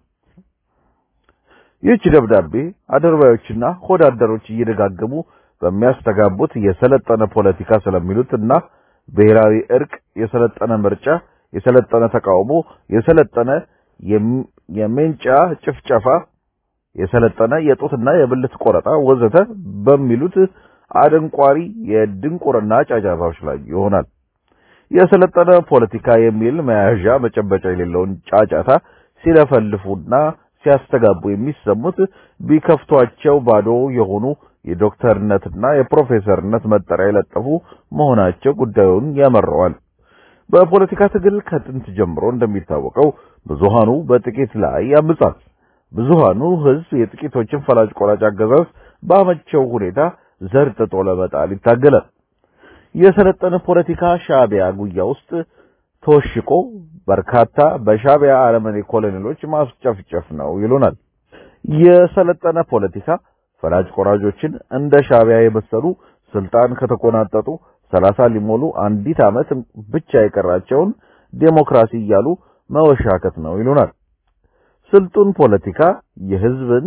ይህች ደብዳቤ አድርባዮችና ሆዳደሮች እየደጋገሙ በሚያስተጋቡት የሰለጠነ ፖለቲካ ስለሚሉት እና ብሔራዊ እርቅ፣ የሰለጠነ ምርጫ፣ የሰለጠነ ተቃውሞ፣ የሰለጠነ የሜንጫ ጭፍጨፋ፣ የሰለጠነ የጡትና የብልት ቆረጣ ወዘተ በሚሉት አደንቋሪ የድንቁርና ጫጫታዎች ላይ ይሆናል። የሰለጠነ ፖለቲካ የሚል መያዣ መጨበጫ የሌለውን ጫጫታ ሲለፈልፉና ሲያስተጋቡ የሚሰሙት ቢከፍቷቸው ባዶ የሆኑ የዶክተርነትና የፕሮፌሰርነት መጠሪያ የለጠፉ መሆናቸው ጉዳዩን ያመረዋል። በፖለቲካ ትግል ከጥንት ጀምሮ እንደሚታወቀው ብዙሃኑ በጥቂት ላይ ያምጻል። ብዙሃኑ ሕዝብ የጥቂቶችን ፈላጭ ቆራጭ አገዛዝ ባመቸው ሁኔታ ዘርጥጦ ለመጣል ይታገላል። የሰለጠነ ፖለቲካ ሻዕቢያ ጉያ ውስጥ ተወሽቆ በርካታ በሻዕቢያ አረመኔ ኮሎኔሎች ማስጨፍጨፍ ነው ይሉናል። የሰለጠነ ፖለቲካ ፈላጭ ቆራጆችን እንደ ሻዕቢያ የመሰሉ ስልጣን ከተቆናጠጡ ሰላሳ ሊሞሉ አንዲት ዓመት ብቻ የቀራቸውን ዴሞክራሲ እያሉ መወሻከት ነው ይሉናል። ስልጡን ፖለቲካ የሕዝብን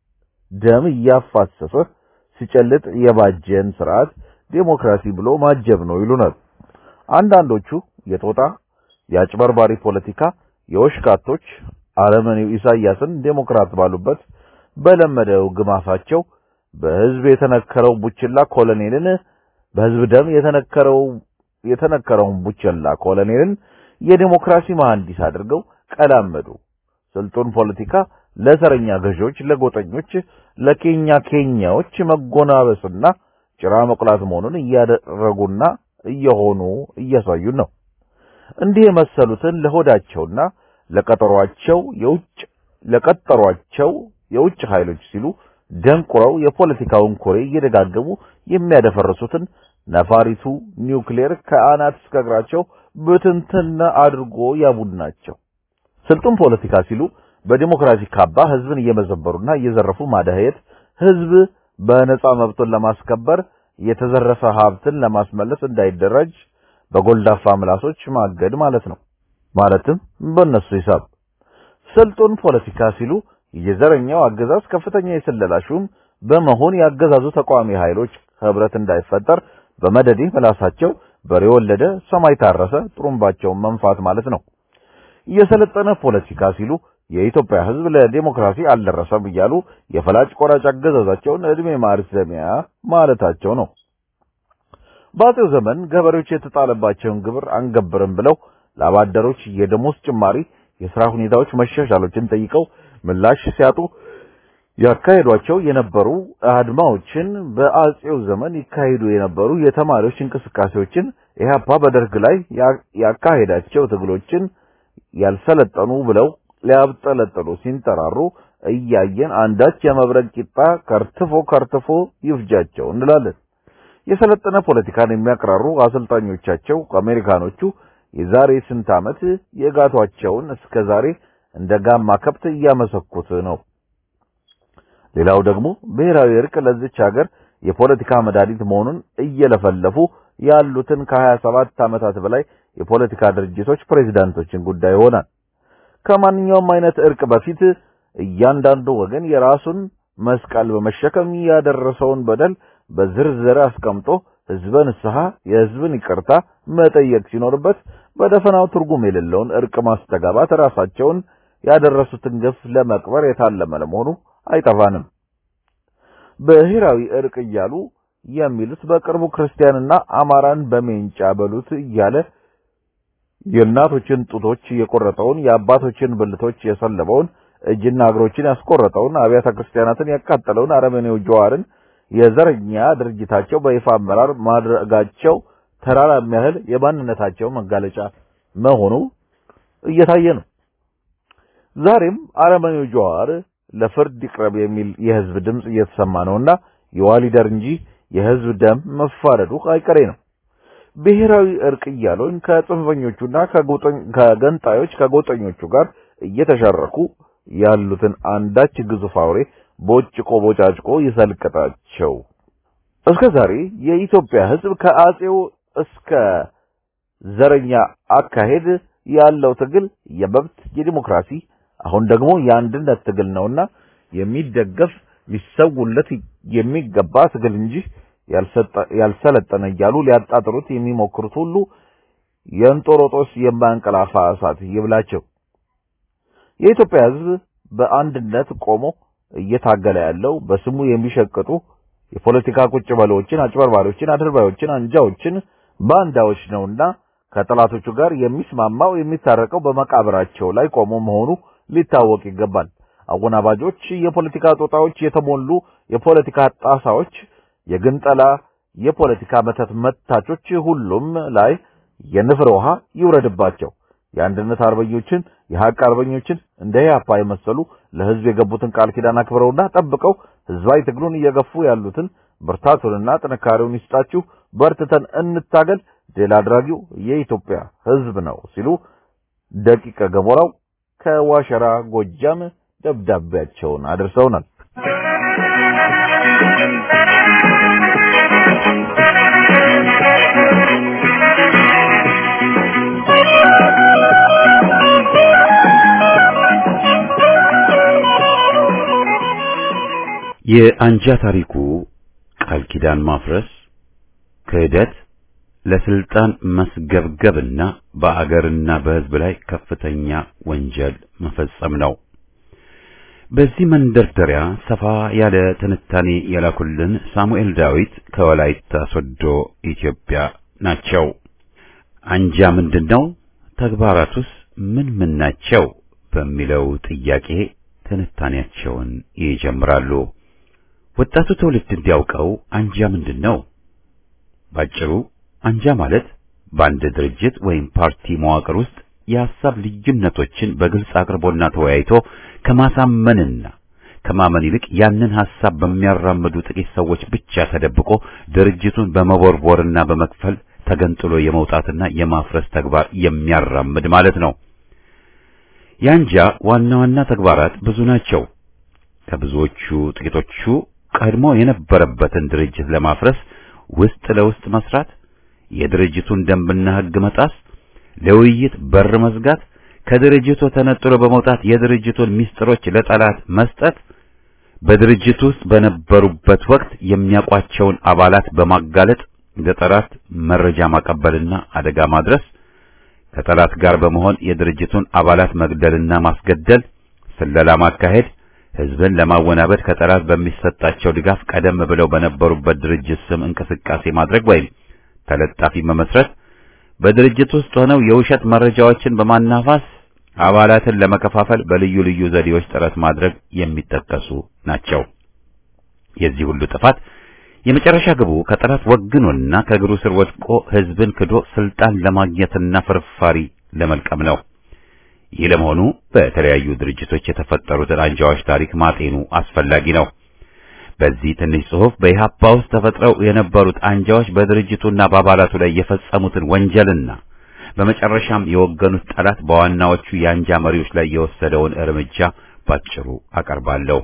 ደም እያፋሰሰ ሲጨልጥ የባጀን ስርዓት ዴሞክራሲ ብሎ ማጀብ ነው ይሉናል። አንዳንዶቹ የጦጣ የአጭበርባሪ ፖለቲካ የወሽካቶች አረመኔው ኢሳያስን ዴሞክራት ባሉበት በለመደው ግማፋቸው በሕዝብ የተነከረው ቡችላ ኮሎኔልን በሕዝብ ደም የተነከረው የተነከረውን ቡችላ ኮሎኔልን የዴሞክራሲ መሐንዲስ አድርገው ቀላመዱ። ስልጡን ፖለቲካ ለዘረኛ ገዢዎች፣ ለጎጠኞች፣ ለኬኛ ኬኛዎች መጎናበስና ጭራ መቁላት መሆኑን እያደረጉና እየሆኑ እያሳዩን ነው። እንዲህ የመሰሉትን ለሆዳቸውና ለቀጠሯቸው የውጭ ለቀጠሯቸው የውጭ ኃይሎች ሲሉ ደንቁረው የፖለቲካውን ኮሬ እየደጋገሙ የሚያደፈርሱትን ነፋሪቱ ኒውክሌር ከአናት እስከ እግራቸው ብትንትን አድርጎ ያቡናቸው። ስልጡን ፖለቲካ ሲሉ በዲሞክራሲ ካባ ህዝብን እየመዘበሩና እየዘረፉ ማደህየት፣ ህዝብ በነጻ መብቱን ለማስከበር የተዘረፈ ሀብትን ለማስመለስ እንዳይደራጅ በጎልዳፋ ምላሶች ማገድ ማለት ነው። ማለትም በእነሱ ሂሳብ ስልጡን ፖለቲካ ሲሉ የዘረኛው አገዛዝ ከፍተኛ የስለላ ሹም በመሆን ያገዛዙ ተቃዋሚ ኃይሎች ህብረት እንዳይፈጠር በመደዴ ምላሳቸው በሬ ወለደ ሰማይ ታረሰ ጥሩምባቸውን መንፋት ማለት ነው። የሰለጠነ ፖለቲካ ሲሉ የኢትዮጵያ ህዝብ ለዲሞክራሲ አልደረሰም እያሉ የፈላጭ ቆራጭ አገዛዛቸውን እድሜ ማርዘሚያ ማለታቸው ነው። በአፄው ዘመን ገበሬዎች የተጣለባቸውን ግብር አንገብርም ብለው ለአባደሮች የደሞዝ ጭማሪ፣ የሥራ ሁኔታዎች መሻሻሎችን ጠይቀው ምላሽ ሲያጡ ያካሄዷቸው የነበሩ አድማዎችን፣ በአጼው ዘመን ይካሄዱ የነበሩ የተማሪዎች እንቅስቃሴዎችን፣ ኢህአፓ በደርግ ላይ ያካሄዳቸው ትግሎችን ያልሰለጠኑ ብለው ሊያብጠለጥሉ ሲንጠራሩ እያየን አንዳች የመብረቅ ቂጣ ከርትፎ ከርትፎ ይፍጃቸው እንላለን። የሰለጠነ ፖለቲካን የሚያቀራሩ አሰልጣኞቻቸው አሜሪካኖቹ የዛሬ ስንት ዓመት የጋቷቸውን እስከ ዛሬ እንደ ጋማ ከብት እያመሰኩት ነው። ሌላው ደግሞ ብሔራዊ እርቅ ለዚች ሀገር የፖለቲካ መድኃኒት መሆኑን እየለፈለፉ ያሉትን ከሀያ ሰባት ዓመታት በላይ የፖለቲካ ድርጅቶች ፕሬዚዳንቶችን ጉዳይ ይሆናል። ከማንኛውም አይነት እርቅ በፊት እያንዳንዱ ወገን የራሱን መስቀል በመሸከም ያደረሰውን በደል በዝርዝር አስቀምጦ ህዝበ ንስሐ የህዝብን ይቅርታ መጠየቅ ሲኖርበት በደፈናው ትርጉም የሌለውን እርቅ ማስተጋባት ራሳቸውን ያደረሱትን ግፍ ለመቅበር የታለመ ለመሆኑ አይጠፋንም። ብሔራዊ እርቅ እያሉ የሚሉት በቅርቡ ክርስቲያንና አማራን በሜንጫ በሉት እያለ የእናቶችን ጡቶች የቆረጠውን የአባቶችን ብልቶች የሰለበውን እጅና እግሮችን ያስቆረጠውን አብያተ ክርስቲያናትን ያቃጠለውን አረመኔው ጀዋርን የዘረኛ ድርጅታቸው በይፋ አመራር ማድረጋቸው ተራራ የሚያህል የማንነታቸው መጋለጫ መሆኑ እየታየ ነው። ዛሬም አረመኔው ጀዋር ለፍርድ ይቅረብ የሚል የህዝብ ድምጽ እየተሰማ ነውና የዋሊደር እንጂ የህዝብ ደም መፋረዱ አይቀሬ ነው። ብሔራዊ እርቅ እያሉን ከጽንፈኞቹና ከገንጣዮች ከጎጠኞቹ ጋር እየተሻረኩ ያሉትን አንዳች ግዙፍ አውሬ ቦጭቆ ቦጫጭቆ ይሰልቅጣቸው። እስከ ዛሬ የኢትዮጵያ ህዝብ ከአጼው እስከ ዘረኛ አካሄድ ያለው ትግል የመብት የዲሞክራሲ አሁን ደግሞ የአንድነት ትግል ነውና የሚደገፍ ሊሰውለት የሚገባ ትግል እንጂ ያልሰለጠነ እያሉ ሊያጣጥሩት የሚሞክሩት ሁሉ የእንጦሮጦስ የማንቀላፋ እሳት ይብላቸው። የኢትዮጵያ ህዝብ በአንድነት ቆሞ እየታገለ ያለው በስሙ የሚሸቅጡ የፖለቲካ ቁጭ በሎችን፣ አጭበርባሪዎችን፣ አድርባዮችን፣ አንጃዎችን፣ ባንዳዎች ነውና ከጠላቶቹ ጋር የሚስማማው የሚታረቀው በመቃብራቸው ላይ ቆሞ መሆኑ ሊታወቅ ይገባል። አወናባጆች፣ የፖለቲካ ጦጣዎች የተሞሉ የፖለቲካ ጣሳዎች፣ የግንጠላ የፖለቲካ መተት መታቾች ሁሉም ላይ የንፍር ውሃ ይውረድባቸው። የአንድነት አርበኞችን የሀቅ አርበኞችን እንደ ኢህአፓ የመሰሉ ለህዝብ የገቡትን ቃል ኪዳን አክብረውና ጠብቀው ህዝባዊ ትግሉን እየገፉ ያሉትን ብርታቱንና ጥንካሬውን ይስጣችሁ፣ በርትተን እንታገል፣ ድል አድራጊው የኢትዮጵያ ህዝብ ነው ሲሉ ደቂቀ ገሞራው ከዋሸራ ጎጃም ደብዳቤያቸውን አድርሰውናል። የአንጃ ታሪኩ ቃል ኪዳን ማፍረስ፣ ክህደት፣ ለስልጣን መስገብገብና በአገርና በህዝብ ላይ ከፍተኛ ወንጀል መፈጸም ነው። በዚህ መንደርደሪያ ሰፋ ያለ ትንታኔ የላኩልን ሳሙኤል ዳዊት ከወላይታ ሶዶ ኢትዮጵያ ናቸው። አንጃ ምንድነው? ተግባራቱስ ምን ምን ናቸው? በሚለው ጥያቄ ትንታኔያቸውን ይጀምራሉ። ወጣቱ ትውልድ እንዲያውቀው አንጃ ምንድን ነው? ባጭሩ አንጃ ማለት በአንድ ድርጅት ወይም ፓርቲ መዋቅር ውስጥ የሐሳብ ልዩነቶችን በግልጽ አቅርቦና ተወያይቶ ከማሳመንና ከማመን ይልቅ ያንን ሐሳብ በሚያራምዱ ጥቂት ሰዎች ብቻ ተደብቆ ድርጅቱን በመቦርቦርና በመክፈል ተገንጥሎ የመውጣትና የማፍረስ ተግባር የሚያራምድ ማለት ነው። የአንጃ ዋና ዋና ተግባራት ብዙ ናቸው። ከብዙዎቹ ጥቂቶቹ ቀድሞ የነበረበትን ድርጅት ለማፍረስ ውስጥ ለውስጥ መስራት፣ የድርጅቱን ደንብና ሕግ መጣስ፣ ለውይይት በር መዝጋት፣ ከድርጅቱ ተነጥሎ በመውጣት የድርጅቱን ምስጢሮች ለጠላት መስጠት፣ በድርጅቱ ውስጥ በነበሩበት ወቅት የሚያውቋቸውን አባላት በማጋለጥ ለጠላት መረጃ ማቀበልና አደጋ ማድረስ፣ ከጠላት ጋር በመሆን የድርጅቱን አባላት መግደልና ማስገደል፣ ስለላ ማካሄድ ህዝብን ለማወናበድ ከጠላት በሚሰጣቸው ድጋፍ ቀደም ብለው በነበሩበት ድርጅት ስም እንቅስቃሴ ማድረግ ወይም ተለጣፊ መመስረት፣ በድርጅት ውስጥ ሆነው የውሸት መረጃዎችን በማናፋስ አባላትን ለመከፋፈል በልዩ ልዩ ዘዴዎች ጥረት ማድረግ የሚጠቀሱ ናቸው። የዚህ ሁሉ ጥፋት የመጨረሻ ግቡ ከጠላት ወግኖና ከእግሩ ስር ወድቆ ህዝብን ክዶ ስልጣን ለማግኘትና ፍርፋሪ ለመልቀም ነው። ይህ ለመሆኑ በተለያዩ ድርጅቶች የተፈጠሩትን አንጃዎች ታሪክ ማጤኑ አስፈላጊ ነው። በዚህ ትንሽ ጽሑፍ በኢህአፓ ውስጥ ተፈጥረው የነበሩት አንጃዎች በድርጅቱና በአባላቱ ላይ የፈጸሙትን ወንጀልና በመጨረሻም የወገኑት ጠላት በዋናዎቹ የአንጃ መሪዎች ላይ የወሰደውን እርምጃ ባጭሩ አቀርባለሁ።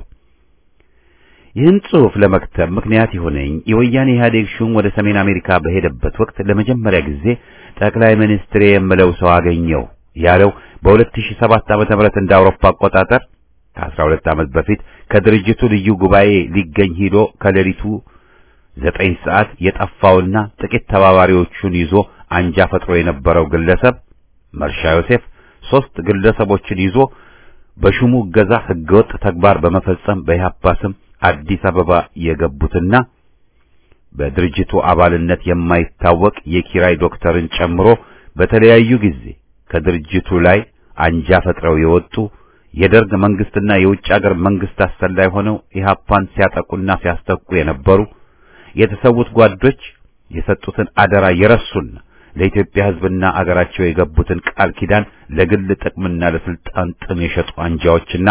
ይህን ጽሑፍ ለመክተብ ምክንያት የሆነኝ የወያኔ ኢህአዴግ ሹም ወደ ሰሜን አሜሪካ በሄደበት ወቅት ለመጀመሪያ ጊዜ ጠቅላይ ሚኒስትር የምለው ሰው አገኘው ያለው በ2007 ዓመተ ምህረት እንደ አውሮፓ አቆጣጠር ከ12 ዓመት በፊት ከድርጅቱ ልዩ ጉባኤ ሊገኝ ሂዶ ከሌሊቱ ዘጠኝ ሰዓት የጠፋውና ጥቂት ተባባሪዎቹን ይዞ አንጃ ፈጥሮ የነበረው ግለሰብ መርሻ ዮሴፍ ሶስት ግለሰቦችን ይዞ በሹሙ እገዛ ህገወጥ ተግባር በመፈጸም በኢህአፓ ስም አዲስ አበባ የገቡትና በድርጅቱ አባልነት የማይታወቅ የኪራይ ዶክተርን ጨምሮ በተለያዩ ጊዜ ከድርጅቱ ላይ አንጃ ፈጥረው የወጡ የደርግ መንግስትና የውጭ ሀገር መንግስት አሰላይ ሆነው ኢህአፓን ሲያጠቁና ሲያስተኩ የነበሩ የተሰዉት ጓዶች የሰጡትን አደራ የረሱና ለኢትዮጵያ ህዝብና አገራቸው የገቡትን ቃል ኪዳን ለግል ጥቅምና ለስልጣን ጥም የሸጡ አንጃዎችና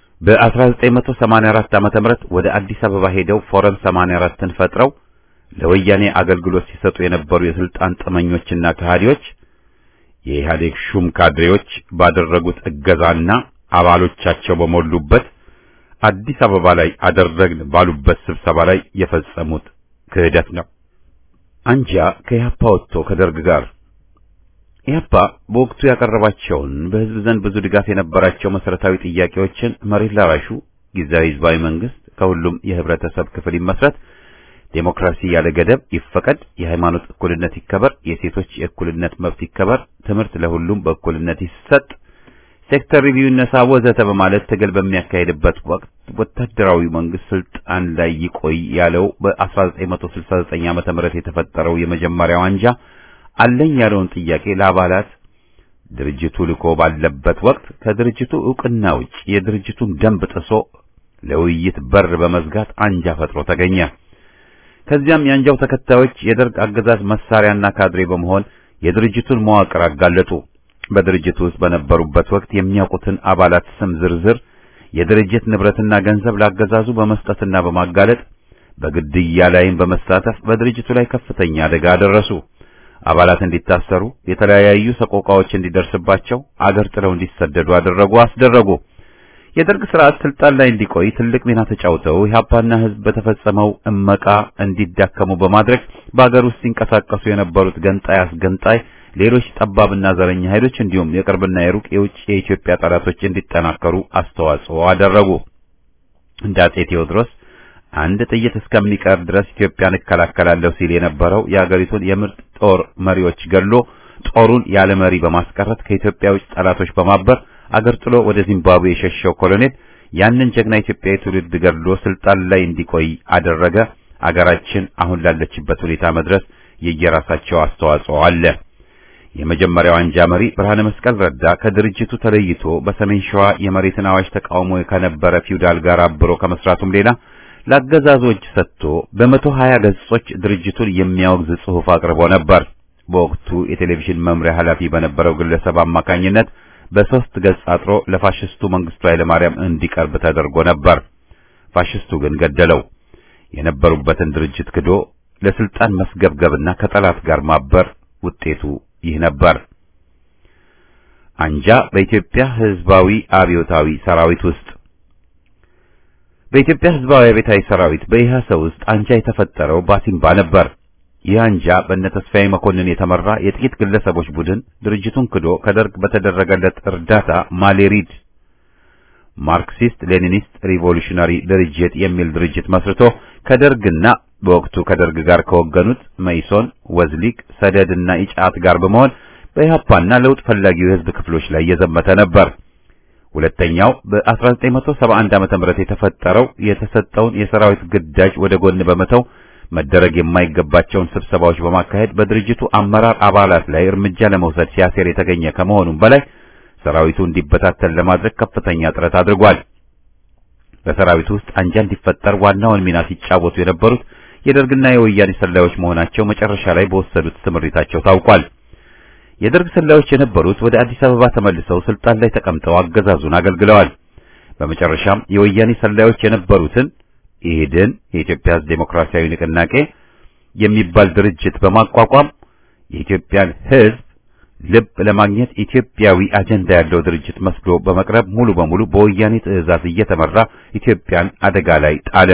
በ1984 ዓመተ ምህረት ወደ አዲስ አበባ ሄደው ፎረም 84ን ፈጥረው ለወያኔ አገልግሎት ሲሰጡ የነበሩ የስልጣን ጥመኞችና ከሃዲዎች የኢህአዴግ ሹም ካድሬዎች ባደረጉት እገዛና አባሎቻቸው በሞሉበት አዲስ አበባ ላይ አደረግን ባሉበት ስብሰባ ላይ የፈጸሙት ክህደት ነው። አንጃ ከኢህአፓ ወጥቶ ከደርግ ጋር ኢህአፓ በወቅቱ ያቀረባቸውን በህዝብ ዘንድ ብዙ ድጋፍ የነበራቸው መሰረታዊ ጥያቄዎችን መሬት ላራሹ ጊዜያዊ ህዝባዊ መንግስት ከሁሉም የህብረተሰብ ክፍል ይመስረት፣ ዴሞክራሲ ያለ ገደብ ይፈቀድ፣ የሃይማኖት እኩልነት ይከበር፣ የሴቶች የእኩልነት መብት ይከበር፣ ትምህርት ለሁሉም በእኩልነት ይሰጥ፣ ሴክተር ሪቪው ይነሳ ወዘተ በማለት ትግል በሚያካሄድበት ወቅት ወታደራዊ መንግስት ስልጣን ላይ ይቆይ ያለው በ1969 ዓመተ ምህረት የተፈጠረው የመጀመሪያው አንጃ አለኝ ያለውን ጥያቄ ለአባላት ድርጅቱ ልኮ ባለበት ወቅት ከድርጅቱ ዕውቅና ውጭ የድርጅቱን ደንብ ጥሶ ለውይይት በር በመዝጋት አንጃ ፈጥሮ ተገኘ። ከዚያም የአንጃው ተከታዮች የደርግ አገዛዝ መሳሪያና ካድሬ በመሆን የድርጅቱን መዋቅር አጋለጡ። በድርጅቱ ውስጥ በነበሩበት ወቅት የሚያውቁትን አባላት ስም ዝርዝር፣ የድርጅት ንብረትና ገንዘብ ላገዛዙ በመስጠትና በማጋለጥ በግድያ ላይም በመሳተፍ በድርጅቱ ላይ ከፍተኛ አደጋ አደረሱ። አባላት እንዲታሰሩ፣ የተለያዩ ሰቆቃዎች እንዲደርስባቸው፣ አገር ጥለው እንዲሰደዱ አደረጉ፣ አስደረጉ። የደርግ ስርዓት ስልጣን ላይ እንዲቆይ ትልቅ ሚና ተጫውተው ኢህአፓና ህዝብ በተፈጸመው እመቃ እንዲዳከሙ በማድረግ በአገር ውስጥ ሲንቀሳቀሱ የነበሩት ገንጣይ አስገንጣይ ሌሎች ጠባብና ዘረኛ ኃይሎች እንዲሁም የቅርብና የሩቅ የውጭ የኢትዮጵያ ጠላቶች እንዲጠናከሩ አስተዋጽኦ አደረጉ። እንደ አጼ ቴዎድሮስ አንድ ጥይት እስከሚቀር ድረስ ኢትዮጵያን እከላከላለሁ ሲል የነበረው የአገሪቱን የምርጥ ጦር መሪዎች ገሎ ጦሩን ያለ መሪ በማስቀረት ከኢትዮጵያ ውጭ ጠላቶች በማበር አገር ጥሎ ወደ ዚምባብዌ የሸሸው ኮሎኔል ያንን ጀግና ኢትዮጵያዊ ትውልድ ገድሎ ስልጣን ላይ እንዲቆይ አደረገ። አገራችን አሁን ላለችበት ሁኔታ መድረስ የየራሳቸው አስተዋጽኦ አለ። የመጀመሪያው አንጃ መሪ ብርሃነ መስቀል ረዳ ከድርጅቱ ተለይቶ በሰሜን ሸዋ የመሬትን አዋጅ ተቃውሞ ከነበረ ፊውዳል ጋር አብሮ ከመስራቱም ሌላ ለአገዛዞች ሰጥቶ በመቶ ሀያ ገጾች ድርጅቱን የሚያወግዝ ጽሑፍ አቅርቦ ነበር። በወቅቱ የቴሌቪዥን መምሪያ ኃላፊ በነበረው ግለሰብ አማካኝነት በሶስት ገጽ አጥሮ ለፋሽስቱ መንግስቱ ኃይለማርያም እንዲቀርብ ተደርጎ ነበር። ፋሽስቱ ግን ገደለው። የነበሩበትን ድርጅት ክዶ ለስልጣን መስገብገብና ከጠላት ጋር ማበር ውጤቱ ይህ ነበር። አንጃ በኢትዮጵያ ሕዝባዊ አብዮታዊ ሰራዊት ውስጥ በኢትዮጵያ ሕዝባዊ አብዮታዊ ሰራዊት በኢህአሰ ውስጥ አንጃ የተፈጠረው ባሲምባ ነበር። ይህ አንጃ በእነ ተስፋዬ መኮንን የተመራ የጥቂት ግለሰቦች ቡድን ድርጅቱን ክዶ ከደርግ በተደረገለት እርዳታ ማሌሪድ ማርክሲስት ሌኒኒስት ሪቮሉሽናሪ ድርጅት የሚል ድርጅት መስርቶ ከደርግና በወቅቱ ከደርግ ጋር ከወገኑት መይሶን፣ ወዝሊቅ፣ ሰደድና ኢጫት ጋር በመሆን በኢህአፓና ለውጥ ፈላጊው የህዝብ ክፍሎች ላይ የዘመተ ነበር። ሁለተኛው በ1971 ዓመተ ምህረት የተፈጠረው የተሰጠውን የሰራዊት ግዳጅ ወደ ጎን በመተው መደረግ የማይገባቸውን ስብሰባዎች በማካሄድ በድርጅቱ አመራር አባላት ላይ እርምጃ ለመውሰድ ሲያሴር የተገኘ ከመሆኑም በላይ ሰራዊቱ እንዲበታተን ለማድረግ ከፍተኛ ጥረት አድርጓል። በሰራዊቱ ውስጥ አንጃ እንዲፈጠር ዋናውን ሚና ሲጫወቱ የነበሩት የደርግና የወያኔ ሰላዮች መሆናቸው መጨረሻ ላይ በወሰዱት ስምሪታቸው ታውቋል። የደርግ ሰላዮች የነበሩት ወደ አዲስ አበባ ተመልሰው ስልጣን ላይ ተቀምጠው አገዛዙን አገልግለዋል። በመጨረሻም የወያኔ ሰላዮች የነበሩትን ኢህድን የኢትዮጵያ ሕዝብ ዴሞክራሲያዊ ንቅናቄ የሚባል ድርጅት በማቋቋም የኢትዮጵያን ሕዝብ ልብ ለማግኘት ኢትዮጵያዊ አጀንዳ ያለው ድርጅት መስሎ በመቅረብ ሙሉ በሙሉ በወያኔ ትዕዛዝ እየተመራ ኢትዮጵያን አደጋ ላይ ጣለ።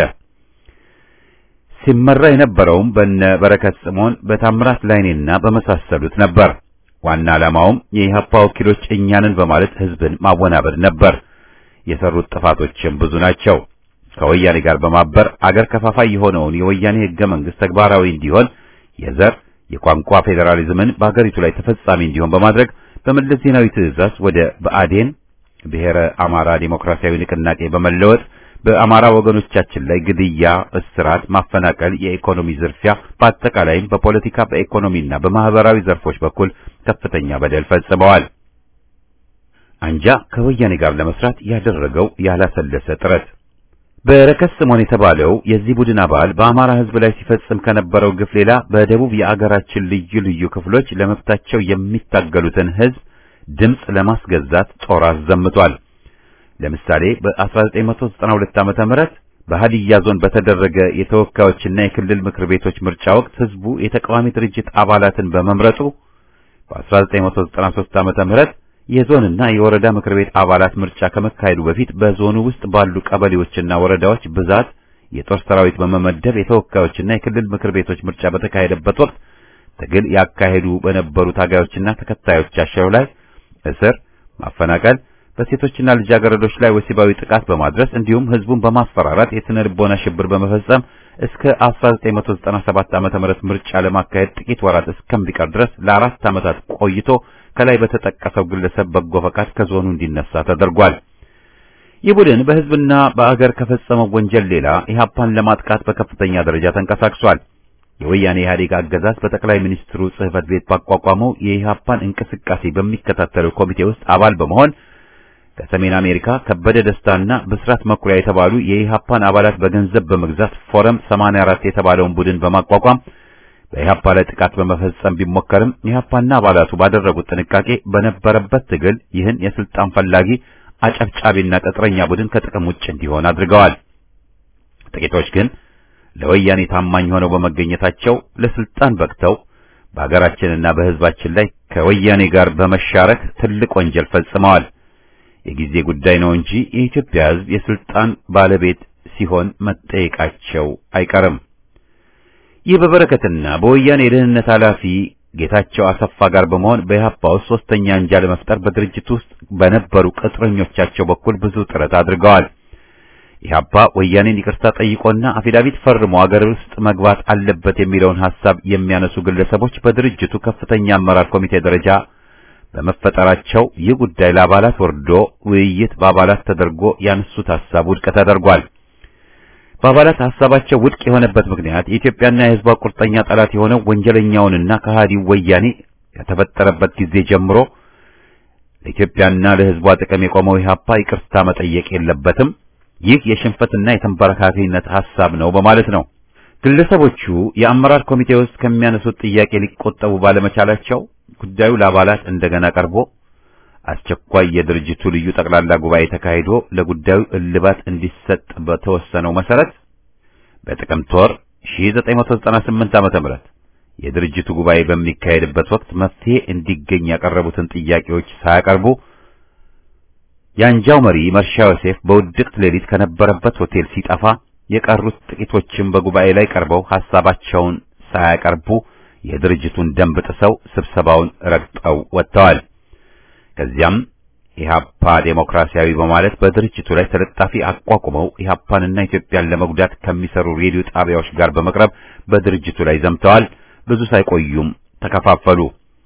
ሲመራ የነበረውም በነ በረከት ስምዖን በታምራት ላይኔና በመሳሰሉት ነበር። ዋና ዓላማውም የኢህአፓ ወኪሎች እኛንን በማለት ህዝብን ማወናበድ ነበር። የሰሩት ጥፋቶችም ብዙ ናቸው። ከወያኔ ጋር በማበር አገር ከፋፋይ የሆነውን የወያኔ ህገ መንግስት ተግባራዊ እንዲሆን የዘር የቋንቋ ፌዴራሊዝምን በአገሪቱ ላይ ተፈጻሚ እንዲሆን በማድረግ በመለስ ዜናዊ ትዕዛዝ ወደ ብአዴን ብሔረ አማራ ዲሞክራሲያዊ ንቅናቄ በመለወጥ በአማራ ወገኖቻችን ላይ ግድያ፣ እስራት፣ ማፈናቀል፣ የኢኮኖሚ ዝርፊያ፣ በአጠቃላይም በፖለቲካ በኢኮኖሚና በማህበራዊ ዘርፎች በኩል ከፍተኛ በደል ፈጽመዋል። አንጃ ከወያኔ ጋር ለመስራት ያደረገው ያላሰለሰ ጥረት በረከት ስምዖን የተባለው የዚህ ቡድን አባል በአማራ ህዝብ ላይ ሲፈጽም ከነበረው ግፍ ሌላ በደቡብ የአገራችን ልዩ ልዩ ክፍሎች ለመብታቸው የሚታገሉትን ህዝብ ድምፅ ለማስገዛት ጦር አዘምቷል። ለምሳሌ በ1992 ዓመተ ምህረት በሃዲያ ዞን በተደረገ የተወካዮችና የክልል ምክር ቤቶች ምርጫ ወቅት ህዝቡ የተቃዋሚ ድርጅት አባላትን በመምረጡ በ1993 ዓመተ ምህረት የዞንና የወረዳ ምክር ቤት አባላት ምርጫ ከመካሄዱ በፊት በዞኑ ውስጥ ባሉ ቀበሌዎችና ወረዳዎች ብዛት የጦር ሰራዊት በመመደብ የተወካዮችና የክልል ምክር ቤቶች ምርጫ በተካሄደበት ወቅት ትግል ያካሄዱ በነበሩ ታጋዮችና ተከታዮቻቸው ላይ እስር፣ ማፈናቀል፣ በሴቶችና ልጃገረዶች ላይ ወሲባዊ ጥቃት በማድረስ እንዲሁም ህዝቡን በማስፈራራት የስነ ልቦና ሽብር በመፈጸም እስከ 1997 ዓመተ ምህረት ምርጫ ለማካሄድ ጥቂት ወራት እስከሚቀር ድረስ ለአራት ዓመታት ቆይቶ ከላይ በተጠቀሰው ግለሰብ በጎ ፈቃድ ከዞኑ እንዲነሳ ተደርጓል። ይህ ቡድን በህዝብና በአገር ከፈጸመው ወንጀል ሌላ ኢህአፓን ለማጥቃት በከፍተኛ ደረጃ ተንቀሳቅሷል። የወያኔ ኢህአዴግ አገዛዝ በጠቅላይ ሚኒስትሩ ጽህፈት ቤት ባቋቋመው የኢህአፓን እንቅስቃሴ በሚከታተለው ኮሚቴ ውስጥ አባል በመሆን ከሰሜን አሜሪካ ከበደ ደስታና ብስራት መኩሪያ የተባሉ የኢህአፓን አባላት በገንዘብ በመግዛት ፎረም 84 የተባለውን ቡድን በማቋቋም በኢህአፓ ላይ ጥቃት በመፈጸም ቢሞከርም ኢህአፓና አባላቱ ባደረጉት ጥንቃቄ በነበረበት ትግል ይህን የስልጣን ፈላጊ አጨብጫቢና ቅጥረኛ ቡድን ከጥቅም ውጭ እንዲሆን አድርገዋል። ጥቂቶች ግን ለወያኔ ታማኝ ሆነው በመገኘታቸው ለስልጣን በቅተው በሀገራችንና በህዝባችን ላይ ከወያኔ ጋር በመሻረክ ትልቅ ወንጀል ፈጽመዋል። የጊዜ ጉዳይ ነው እንጂ የኢትዮጵያ ህዝብ የስልጣን ባለቤት ሲሆን መጠየቃቸው አይቀርም። ይህ በበረከትና በወያኔ የደህንነት ኃላፊ ጌታቸው አሰፋ ጋር በመሆን በኢህአፓ ውስጥ ሶስተኛ አንጃ ለመፍጠር በድርጅት ውስጥ በነበሩ ቅጥረኞቻቸው በኩል ብዙ ጥረት አድርገዋል። ኢህአፓ ወያኔን ይቅርታ ጠይቆና አፊዳቪት ፈርሞ አገር ውስጥ መግባት አለበት የሚለውን ሐሳብ የሚያነሱ ግለሰቦች በድርጅቱ ከፍተኛ አመራር ኮሚቴ ደረጃ በመፈጠራቸው ይህ ጉዳይ ለአባላት ወርዶ ውይይት በአባላት ተደርጎ ያነሱት ሐሳብ ውድቅ ተደርጓል። በአባላት ሐሳባቸው ውድቅ የሆነበት ምክንያት የኢትዮጵያና የህዝቧ ቁርጠኛ ጠላት የሆነው ወንጀለኛውንና ከሃዲው ወያኔ ከተፈጠረበት ጊዜ ጀምሮ ለኢትዮጵያና ለህዝቧ ጥቅም የቆመው ኢህአፓ ይቅርታ መጠየቅ የለበትም፣ ይህ የሽንፈትና የተንበረካኪነት ሐሳብ ነው በማለት ነው። ግለሰቦቹ የአመራር ኮሚቴ ውስጥ ከሚያነሱት ጥያቄ ሊቆጠቡ ባለመቻላቸው ጉዳዩ ለአባላት እንደገና ቀርቦ አስቸኳይ የድርጅቱ ልዩ ጠቅላላ ጉባኤ ተካሂዶ ለጉዳዩ እልባት እንዲሰጥ በተወሰነው መሰረት በጥቅምት ወር 1998 ዓ.ም የድርጅቱ ጉባኤ በሚካሄድበት ወቅት መፍትሄ እንዲገኝ ያቀረቡትን ጥያቄዎች ሳያቀርቡ የአንጃው መሪ መርሻ ዮሴፍ በውድቅት ሌሊት ከነበረበት ሆቴል ሲጠፋ የቀሩት ጥቂቶችም በጉባኤ ላይ ቀርበው ሐሳባቸውን ሳያቀርቡ የድርጅቱን ደንብ ጥሰው ስብሰባውን ረግጠው ወጥተዋል። ከዚያም ኢህአፓ ዴሞክራሲያዊ በማለት በድርጅቱ ላይ ተለጣፊ አቋቁመው ኢህአፓንና ኢትዮጵያን ለመጉዳት ከሚሰሩ ሬዲዮ ጣቢያዎች ጋር በመቅረብ በድርጅቱ ላይ ዘምተዋል። ብዙ ሳይቆዩም ተከፋፈሉ።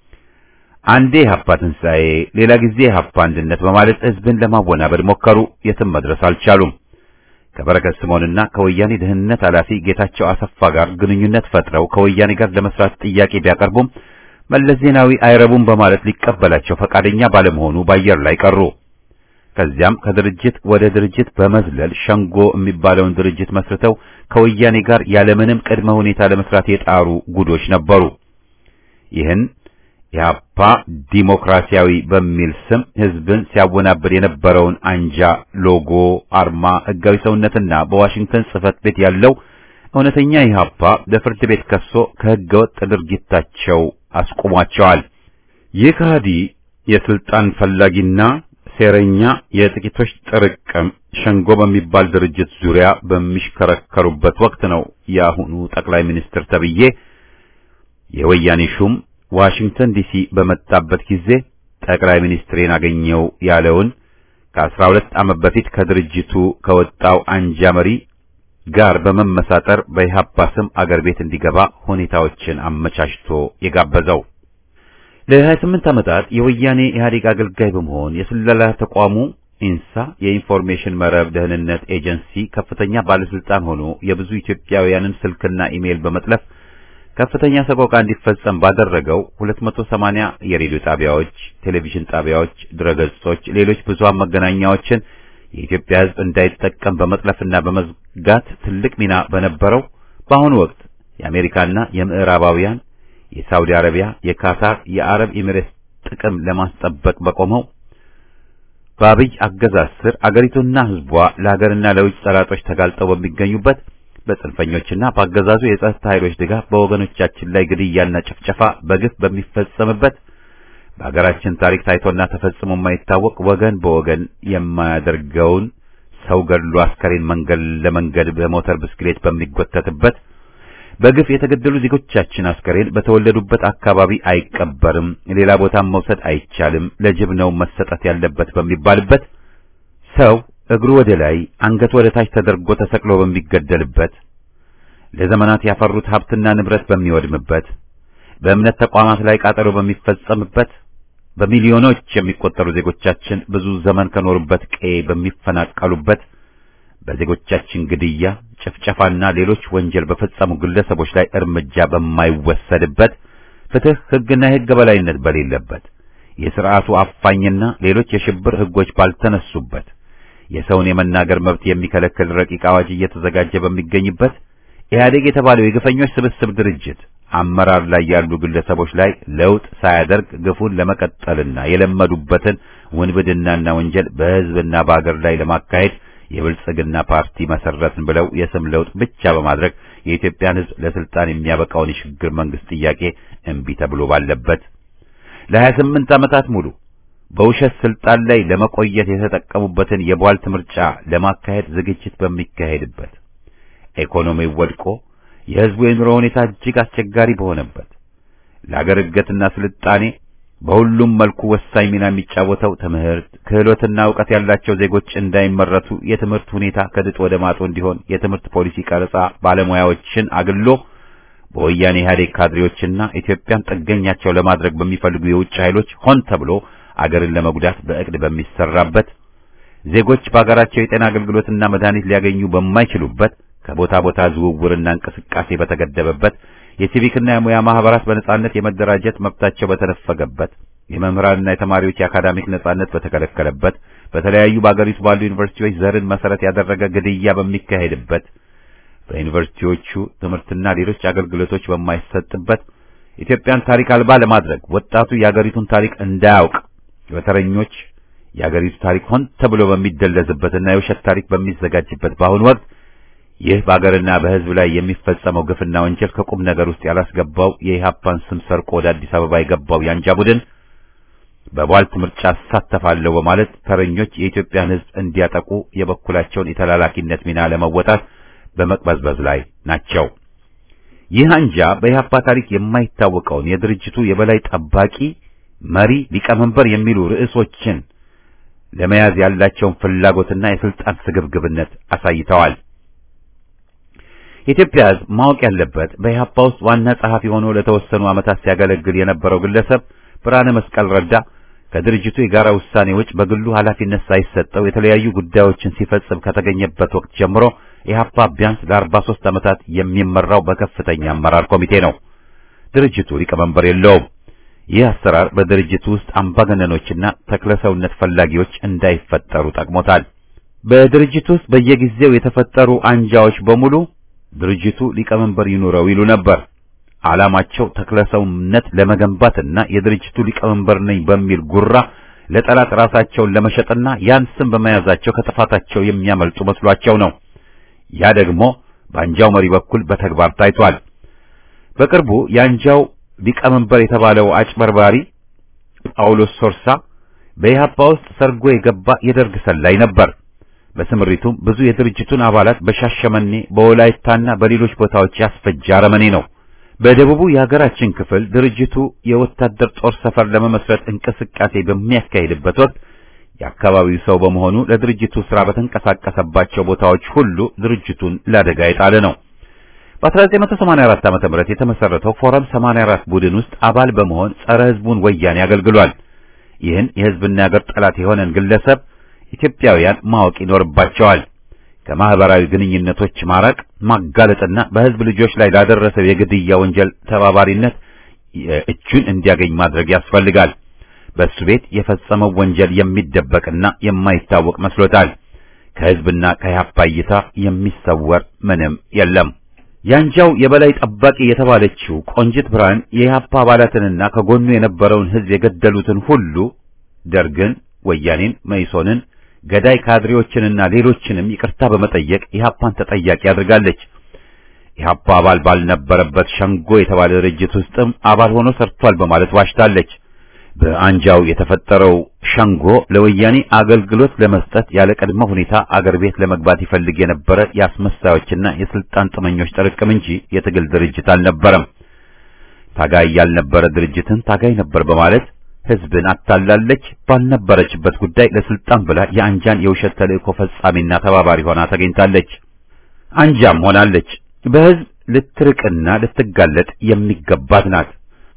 አንዴ ኢህአፓ ትንሣኤ፣ ሌላ ጊዜ ኢህአፓ አንድነት በማለት ህዝብን ለማወናበድ ሞከሩ። የትም መድረስ አልቻሉም። ከበረከት ስምዖንና ከወያኔ ደህንነት ኃላፊ ጌታቸው አሰፋ ጋር ግንኙነት ፈጥረው ከወያኔ ጋር ለመስራት ጥያቄ ቢያቀርቡም መለስ ዜናዊ አይረቡም በማለት ሊቀበላቸው ፈቃደኛ ባለመሆኑ በአየር ላይ ቀሩ። ከዚያም ከድርጅት ወደ ድርጅት በመዝለል ሸንጎ የሚባለውን ድርጅት መስርተው ከወያኔ ጋር ያለምንም ቅድመ ሁኔታ ለመስራት የጣሩ ጉዶች ነበሩ። ይህን ኢህአፓ ዲሞክራሲያዊ በሚል ስም ህዝብን ሲያወናብር የነበረውን አንጃ ሎጎ፣ አርማ፣ ህጋዊ ሰውነትና በዋሽንግተን ጽህፈት ቤት ያለው እውነተኛ ኢህአፓ በፍርድ ቤት ከሶ ከህገወጥ ድርጊታቸው አስቆሟቸዋል። ይህ ከሃዲ የስልጣን ፈላጊና ሴረኛ የጥቂቶች ጥርቅም ሸንጎ በሚባል ድርጅት ዙሪያ በሚሽከረከሩበት ወቅት ነው የአሁኑ ጠቅላይ ሚኒስትር ተብዬ የወያኔ ሹም ዋሽንግተን ዲሲ በመጣበት ጊዜ ጠቅላይ ሚኒስትሬን አገኘው ያለውን ከአስራ ሁለት ዓመት በፊት ከድርጅቱ ከወጣው አንጃ መሪ ጋር በመመሳጠር በኢህአፓ ስም አገር ቤት እንዲገባ ሁኔታዎችን አመቻችቶ የጋበዘው። ለ28 ዓመታት የወያኔ ኢህአዴግ አገልጋይ በመሆን የስለላ ተቋሙ ኢንሳ የኢንፎርሜሽን መረብ ደህንነት ኤጀንሲ ከፍተኛ ባለስልጣን ሆኖ የብዙ ኢትዮጵያውያንን ስልክና ኢሜይል በመጥለፍ ከፍተኛ ሰቆቃ እንዲፈጸም ባደረገው 280 የሬዲዮ ጣቢያዎች፣ ቴሌቪዥን ጣቢያዎች፣ ድረገጾች፣ ሌሎች ብዙሃን መገናኛዎችን የኢትዮጵያ ሕዝብ እንዳይጠቀም በመጥለፍና በመዝጋት ትልቅ ሚና በነበረው በአሁኑ ወቅት የአሜሪካና የምዕራባውያን የሳውዲ አረቢያ፣ የካታር፣ የአረብ ኤሚሬትስ ጥቅም ለማስጠበቅ በቆመው በአብይ አገዛዝ ስር አገሪቱና ሕዝቧ ለሀገርና ለውጭ ጠላቶች ተጋልጠው በሚገኙበት በጽንፈኞችና በአገዛዙ የጸጥታ ኃይሎች ድጋፍ በወገኖቻችን ላይ ግድያና ጭፍጨፋ በግፍ በሚፈጸምበት በሀገራችን ታሪክ ታይቶና ተፈጽሞ የማይታወቅ ወገን በወገን የማያደርገውን ሰው ገድሎ አስከሬን መንገድ ለመንገድ በሞተር ብስክሌት በሚጎተትበት በግፍ የተገደሉ ዜጎቻችን አስከሬን በተወለዱበት አካባቢ አይቀበርም፣ ሌላ ቦታም መውሰድ አይቻልም፣ ለጅብ ነው መሰጠት ያለበት በሚባልበት ሰው እግሩ ወደ ላይ አንገቱ ወደ ታች ተደርጎ ተሰቅሎ በሚገደልበት ለዘመናት ያፈሩት ሀብትና ንብረት በሚወድምበት በእምነት ተቋማት ላይ ቃጠሎ በሚፈጸምበት በሚሊዮኖች የሚቆጠሩ ዜጎቻችን ብዙ ዘመን ከኖሩበት ቀዬ በሚፈናቀሉበት በዜጎቻችን ግድያ፣ ጭፍጨፋና ሌሎች ወንጀል በፈጸሙ ግለሰቦች ላይ እርምጃ በማይወሰድበት ፍትህ፣ ሕግና የሕግ በላይነት በሌለበት የሥርዓቱ አፋኝና ሌሎች የሽብር ሕጎች ባልተነሱበት የሰውን የመናገር መብት የሚከለክል ረቂቅ አዋጅ እየተዘጋጀ በሚገኝበት ኢህአዴግ የተባለው የግፈኞች ስብስብ ድርጅት አመራር ላይ ያሉ ግለሰቦች ላይ ለውጥ ሳያደርግ ግፉን ለመቀጠልና የለመዱበትን ውንብድናና ወንጀል በሕዝብና በአገር ላይ ለማካሄድ የብልጽግና ፓርቲ መሰረትን ብለው የስም ለውጥ ብቻ በማድረግ የኢትዮጵያን ሕዝብ ለስልጣን የሚያበቃውን የሽግግር መንግስት ጥያቄ እምቢ ተብሎ ባለበት ለሀያ ስምንት ዓመታት ሙሉ በውሸት ስልጣን ላይ ለመቆየት የተጠቀሙበትን የቧልት ምርጫ ለማካሄድ ዝግጅት በሚካሄድበት ኢኮኖሚው ወድቆ የሕዝቡ የኑሮ ሁኔታ እጅግ አስቸጋሪ በሆነበት ለአገር እድገትና ስልጣኔ በሁሉም መልኩ ወሳኝ ሚና የሚጫወተው ትምህርት፣ ክህሎትና ዕውቀት ያላቸው ዜጎች እንዳይመረቱ የትምህርት ሁኔታ ከድጥ ወደ ማጡ እንዲሆን የትምህርት ፖሊሲ ቀረጻ ባለሙያዎችን አግሎ በወያኔ ኢህአዴግ ካድሬዎችና ኢትዮጵያን ጥገኛቸው ለማድረግ በሚፈልጉ የውጭ ኃይሎች ሆን ተብሎ አገርን ለመጉዳት በእቅድ በሚሰራበት ዜጎች በአገራቸው የጤና አገልግሎትና መድኃኒት ሊያገኙ በማይችሉበት ከቦታ ቦታ ዝውውርና እንቅስቃሴ በተገደበበት የሲቪክና የሙያ ማህበራት በነጻነት የመደራጀት መብታቸው በተነፈገበት የመምህራንና የተማሪዎች የአካዳሚክ ነጻነት በተከለከለበት በተለያዩ በአገሪቱ ባሉ ዩኒቨርሲቲዎች ዘርን መሰረት ያደረገ ግድያ በሚካሄድበት በዩኒቨርሲቲዎቹ ትምህርትና ሌሎች አገልግሎቶች በማይሰጥበት ኢትዮጵያን ታሪክ አልባ ለማድረግ ወጣቱ የአገሪቱን ታሪክ እንዳያውቅ በተረኞች የአገሪቱ ታሪክ ሆን ተብሎ በሚደለዝበትና የውሸት ታሪክ በሚዘጋጅበት በአሁኑ ወቅት ይህ በአገርና በሕዝብ ላይ የሚፈጸመው ግፍና ወንጀል ከቁም ነገር ውስጥ ያላስገባው የኢህአፓን ስም ሰርቆ ወደ አዲስ አበባ የገባው ያንጃ ቡድን በቧልት ምርጫ አሳተፋለሁ በማለት ተረኞች የኢትዮጵያን ሕዝብ እንዲያጠቁ የበኩላቸውን የተላላኪነት ሚና ለመወጣት በመቅበዝበዝ ላይ ናቸው። ይህ አንጃ በኢህአፓ ታሪክ የማይታወቀውን የድርጅቱ የበላይ ጠባቂ መሪ፣ ሊቀመንበር የሚሉ ርዕሶችን ለመያዝ ያላቸውን ፍላጎትና የስልጣን ስግብግብነት አሳይተዋል። የኢትዮጵያ ሕዝብ ማወቅ ያለበት በኢህአፓ ውስጥ ዋና ጸሐፊ ሆኖ ለተወሰኑ ዓመታት ሲያገለግል የነበረው ግለሰብ ብርሃነ መስቀል ረዳ ከድርጅቱ የጋራ ውሳኔ ውጭ በግሉ ኃላፊነት ሳይሰጠው የተለያዩ ጉዳዮችን ሲፈጽም ከተገኘበት ወቅት ጀምሮ ኢህአፓ ቢያንስ ለአርባ ሦስት ዓመታት የሚመራው በከፍተኛ አመራር ኮሚቴ ነው። ድርጅቱ ሊቀመንበር የለውም። ይህ አሰራር በድርጅቱ ውስጥ አምባገነኖችና ተክለሰውነት ፈላጊዎች እንዳይፈጠሩ ጠቅሞታል። በድርጅቱ ውስጥ በየጊዜው የተፈጠሩ አንጃዎች በሙሉ ድርጅቱ ሊቀመንበር ይኑረው ይሉ ነበር። ዓላማቸው ተክለሰውነት ለመገንባትና የድርጅቱ ሊቀመንበር ነኝ በሚል ጉራ ለጠላት ራሳቸውን ለመሸጥና ያን ስም በመያዛቸው ከጥፋታቸው የሚያመልጡ መስሏቸው ነው። ያ ደግሞ በአንጃው መሪ በኩል በተግባር ታይቷል። በቅርቡ የአንጃው ሊቀመንበር የተባለው አጭበርባሪ ጳውሎስ ሶርሳ በኢህአፓ ውስጥ ሰርጎ የገባ የደርግ ሰላይ ነበር። በስምሪቱም ብዙ የድርጅቱን አባላት በሻሸመኔ በወላይታና በሌሎች ቦታዎች ያስፈጀ አረመኔ ነው። በደቡቡ የሀገራችን ክፍል ድርጅቱ የወታደር ጦር ሰፈር ለመመስረት እንቅስቃሴ በሚያካሂድበት ወቅት የአካባቢው ሰው በመሆኑ ለድርጅቱ ስራ በተንቀሳቀሰባቸው ቦታዎች ሁሉ ድርጅቱን ለአደጋ የጣለ ነው። በ1984 ዓ.ም የተመሰረተው ፎረም 84 ቡድን ውስጥ አባል በመሆን ጸረ ህዝቡን ወያኔ አገልግሏል። ይህን የህዝብና የሀገር ጠላት የሆነን ግለሰብ ኢትዮጵያውያን ማወቅ ይኖርባቸዋል። ከማህበራዊ ግንኙነቶች ማራቅ፣ ማጋለጥና በህዝብ ልጆች ላይ ላደረሰው የግድያ ወንጀል ተባባሪነት እጁን እንዲያገኝ ማድረግ ያስፈልጋል። በእሱ ቤት የፈጸመው ወንጀል የሚደበቅና የማይታወቅ መስሎታል። ከህዝብና ከኢህአፓ እይታ የሚሰወር ምንም የለም። ያንጃው የበላይ ጠባቂ የተባለችው ቆንጅት ብርሃን የኢህአፓ አባላትንና ከጎኑ የነበረውን ህዝብ የገደሉትን ሁሉ ደርግን፣ ወያኔን፣ መይሶንን ገዳይ ካድሬዎችንና ሌሎችንም ይቅርታ በመጠየቅ ኢህአፓን ተጠያቂ አድርጋለች። ኢህአፓ አባል ባልነበረበት ሸንጎ የተባለ ድርጅት ውስጥም አባል ሆኖ ሰርቷል በማለት ዋሽታለች። በአንጃው የተፈጠረው ሸንጎ ለወያኔ አገልግሎት ለመስጠት ያለ ቅድመ ሁኔታ አገር ቤት ለመግባት ይፈልግ የነበረ የአስመሳዮችና የስልጣን ጥመኞች ጥርቅም እንጂ የትግል ድርጅት አልነበረም። ታጋይ ያልነበረ ድርጅትን ታጋይ ነበር በማለት ህዝብን አታላለች። ባልነበረችበት ጉዳይ ለስልጣን ብላ የአንጃን የውሸት ተልእኮ ፈጻሚና ተባባሪ ሆና ተገኝታለች። አንጃም ሆናለች። በህዝብ ልትርቅና ልትጋለጥ የሚገባት ናት።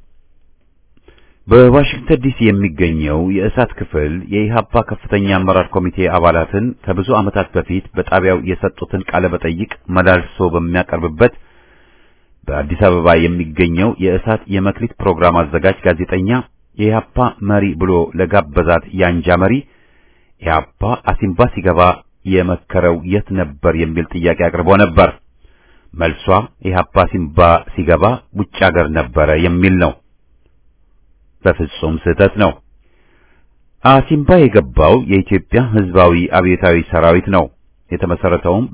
በዋሽንግተን ዲሲ የሚገኘው የእሳት ክፍል የኢሃፓ ከፍተኛ አመራር ኮሚቴ አባላትን ከብዙ ዓመታት በፊት በጣቢያው የሰጡትን ቃለ መጠይቅ መላልሶ በሚያቀርብበት በአዲስ አበባ የሚገኘው የእሳት የመክሊት ፕሮግራም አዘጋጅ ጋዜጠኛ የኢሃፓ መሪ ብሎ ለጋበዛት የአንጃ መሪ ኢሃፓ አሲምባ ሲገባ የመከረው የት ነበር የሚል ጥያቄ አቅርቦ ነበር። መልሷ ኢሃፓ አሲምባ ሲገባ ውጭ ሀገር ነበረ የሚል ነው። በፍጹም ስህተት ነው። አሲምባ የገባው የኢትዮጵያ ሕዝባዊ አብዮታዊ ሰራዊት ነው። የተመሰረተውም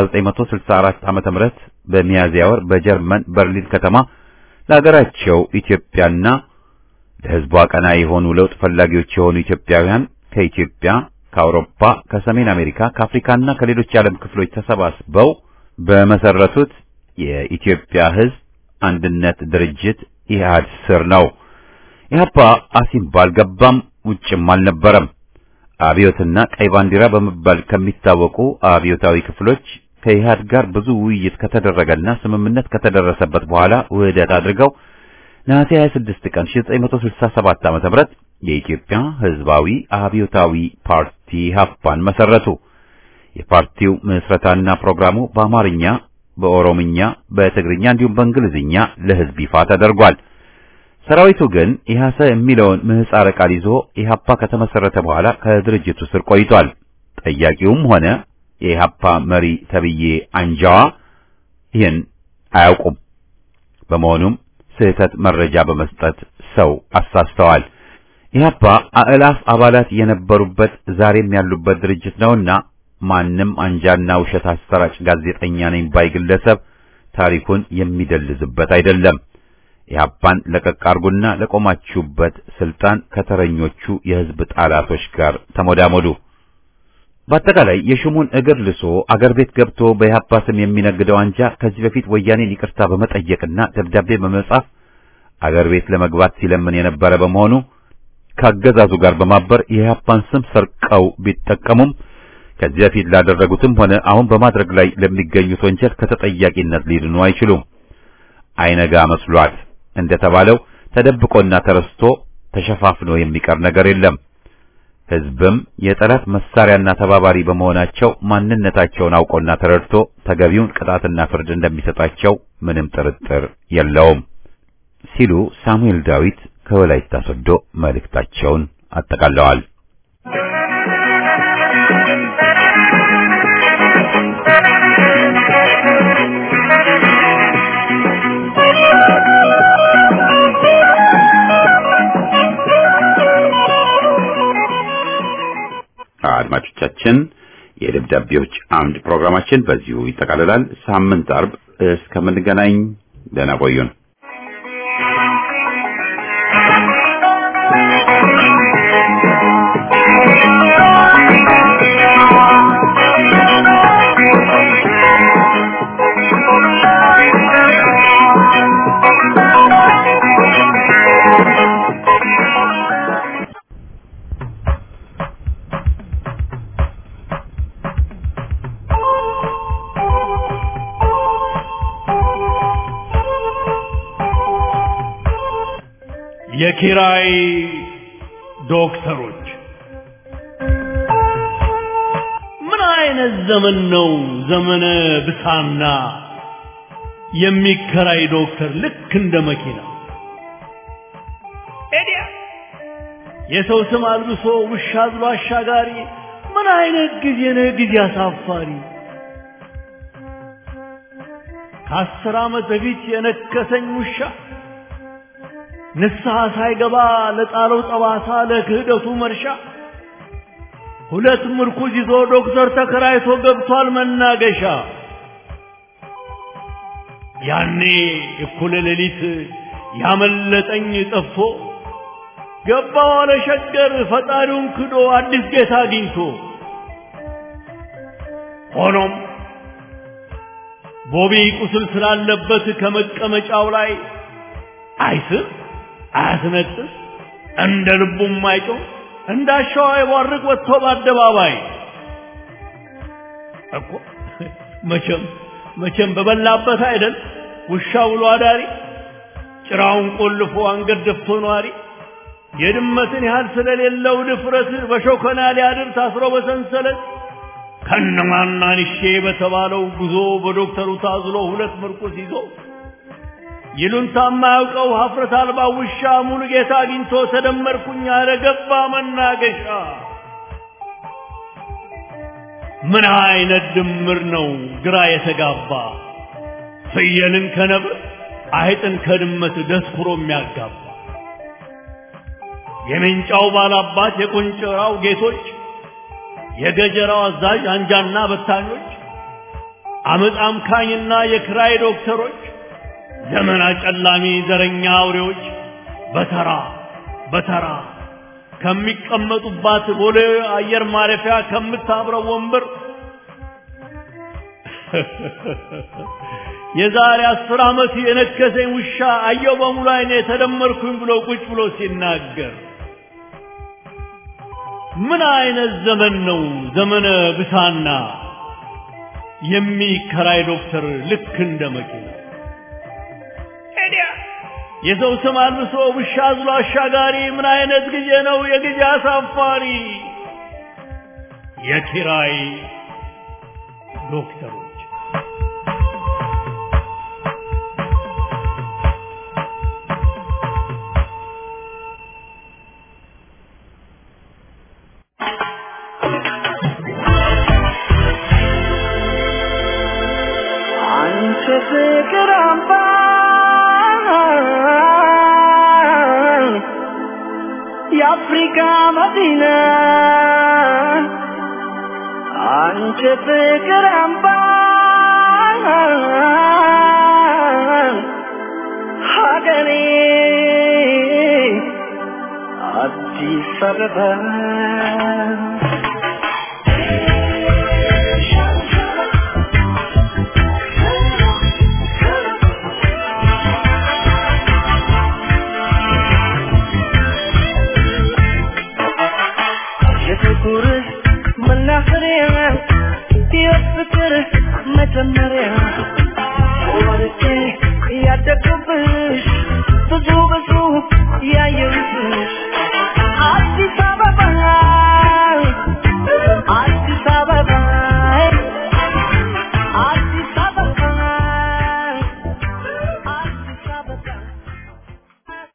በ1964 ዓመተ ምህረት በሚያዝያ ወር በጀርመን በርሊን ከተማ ለሀገራቸው ኢትዮጵያና ለሕዝቧ ቀና የሆኑ ለውጥ ፈላጊዎች የሆኑ ኢትዮጵያውያን ከኢትዮጵያ፣ ከአውሮፓ፣ ከሰሜን አሜሪካ፣ ከአፍሪካና ከሌሎች የዓለም ክፍሎች ተሰባስበው በመሰረቱት የኢትዮጵያ ሕዝብ አንድነት ድርጅት ኢህአድ ስር ነው። ኢህአፓ አሲምባ አልገባም፣ ውጭም አልነበረም። አብዮትና ቀይ ባንዲራ በመባል ከሚታወቁ አብዮታዊ ክፍሎች ከኢህአድ ጋር ብዙ ውይይት ከተደረገና ስምምነት ከተደረሰበት በኋላ ውህደት አድርገው ነሐሴ 26 ቀን 1967 ዓ.ም የኢትዮጵያ ሕዝባዊ አብዮታዊ ፓርቲ ኢህአፓን መሰረቱ። የፓርቲው ምስረታና ፕሮግራሙ በአማርኛ፣ በኦሮምኛ፣ በትግርኛ እንዲሁም በእንግሊዝኛ ለሕዝብ ይፋ ተደርጓል። ሰራዊቱ ግን ኢህአሰ የሚለውን ምህጻረ ቃል ይዞ ኢህአፓ ከተመሰረተ በኋላ ከድርጅቱ ስር ቆይቷል። ጠያቂውም ሆነ የኢህአፓ መሪ ተብዬ አንጃዋ ይህን አያውቁም። በመሆኑም ስህተት መረጃ በመስጠት ሰው አሳስተዋል። ኢህአፓ አእላፍ አባላት የነበሩበት ዛሬም ያሉበት ድርጅት ነውና ማንም አንጃና ውሸት አሰራጭ ጋዜጠኛ ነኝ ባይ ግለሰብ ታሪኩን የሚደልዝበት አይደለም። ኢህአፓን ለቀቅ አርጉና ለቆማችሁበት ስልጣን ከተረኞቹ የህዝብ ጠላቶች ጋር ተሞዳሞዱ። በአጠቃላይ የሹሙን እግር ልሶ አገር ቤት ገብቶ በኢህአፓ ስም የሚነግደው አንጃ ከዚህ በፊት ወያኔን ይቅርታ በመጠየቅና ደብዳቤ በመጻፍ አገር ቤት ለመግባት ሲለምን የነበረ በመሆኑ ከአገዛዙ ጋር በማበር የኢህአፓን ስም ሰርቀው ቢጠቀሙም ከዚህ በፊት ላደረጉትም ሆነ አሁን በማድረግ ላይ ለሚገኙት ወንጀል ከተጠያቂነት ሊድኑ አይችሉም። አይነጋ መስሏት እንደተባለው ተደብቆና ተረስቶ ተሸፋፍኖ የሚቀር ነገር የለም። ህዝብም የጠላት መሳሪያና ተባባሪ በመሆናቸው ማንነታቸውን አውቆና ተረድቶ ተገቢውን ቅጣትና ፍርድ እንደሚሰጣቸው ምንም ጥርጥር የለውም ሲሉ ሳሙኤል ዳዊት ከወላይታ ሶዶ መልእክታቸውን አጠቃለዋል። አድማጮቻችን የደብዳቤዎች አምድ ፕሮግራማችን በዚሁ ይጠቃልላል። ሳምንት አርብ እስከምንገናኝ ደህና ቆዩን። የኪራይ ዶክተሮች ምን አይነት ዘመን ነው? ዘመነ ብሳና የሚከራይ ዶክተር ልክ እንደ መኪና ኤዲያ የሰው ስም አልብሶ ውሻ አዝሎ አሻጋሪ ምን አይነት ጊዜ ነው? ጊዜ አሳፋሪ ከአስር ዓመት በፊት የነከሰኝ ውሻ ንስሐ ሳይገባ ለጣለው ጠባሳ ለክህደቱ መርሻ ሁለት ምርኩዝ ይዞ ዶክተር ተከራይቶ ገብቷል መናገሻ። ያኔ እኩለ ሌሊት ያመለጠኝ ጠፍቶ ገባ ዋለ ሸገር ፈጣሪውን ክዶ አዲስ ጌታ አግኝቶ። ሆኖም ቦቢ ቁስል ስላለበት ከመቀመጫው ላይ አይስም አያስነጥስ እንደ ልቡም አይጮህ እንዳሻው አይቧርቅ ወጥቶ በአደባባይ እኮ መቼም መቼም በበላበት አይደል ውሻ ውሎ አዳሪ ጭራውን ቆልፎ አንገት ደፍቶ ነዋሪ የድመትን ያህል ስለሌለው ድፍረት በሾከና ሊያድር ታስሮ በሰንሰለት ከነማናንሼ በተባለው ጉዞ በዶክተሩ ታዝሎ ሁለት ምርኩስ ይዞ ይሉንታ የማያውቀው ሀፍረት አልባ ውሻ ሙሉ ጌታ አግኝቶ ተደመርኩኝ አለ ገባ መናገሻ። ምን አይነት ድምር ነው ግራ የተጋባ ፍየልን ከነብር አይጥን ከድመት ደስኩሮ የሚያጋባ የሜንጫው ባላባት የቆንጨራው ጌቶች የገጀራው አዛዥ አንጃና በታኞች አመፅ አምካኝና የክራይ ዶክተሮች ዘመን አጨላሚ ዘረኛ አውሬዎች በተራ በተራ ከሚቀመጡባት ቦሌ አየር ማረፊያ ከምታብረው ወንበር የዛሬ አስር ዓመት የነከሰኝ ውሻ አየው በሙሉ አይኔ ተደመርኩኝ ብሎ ቁጭ ብሎ ሲናገር ምን አይነት ዘመን ነው ዘመነ ብሳና የሚከራይ ዶክተር ልክ እንደ መኪና የሰው ስም አልብሶ ውሻ አዝሎ አሻጋሪ ምን አይነት ጊዜ ነው የጊዜ አሳፋሪ የኪራይ ዶክተሮች አንቺ ፍቅር አምባ የአፍሪካ መዲና አንቺ ፍቅር አምባ ሀገሬ አዲስ አበባ የፍቅር መናኸሪያ የፍቅር መጀመሪያ ወርቄ ያደግኩብሽ ብዙ ብዙ ያየሁብሽ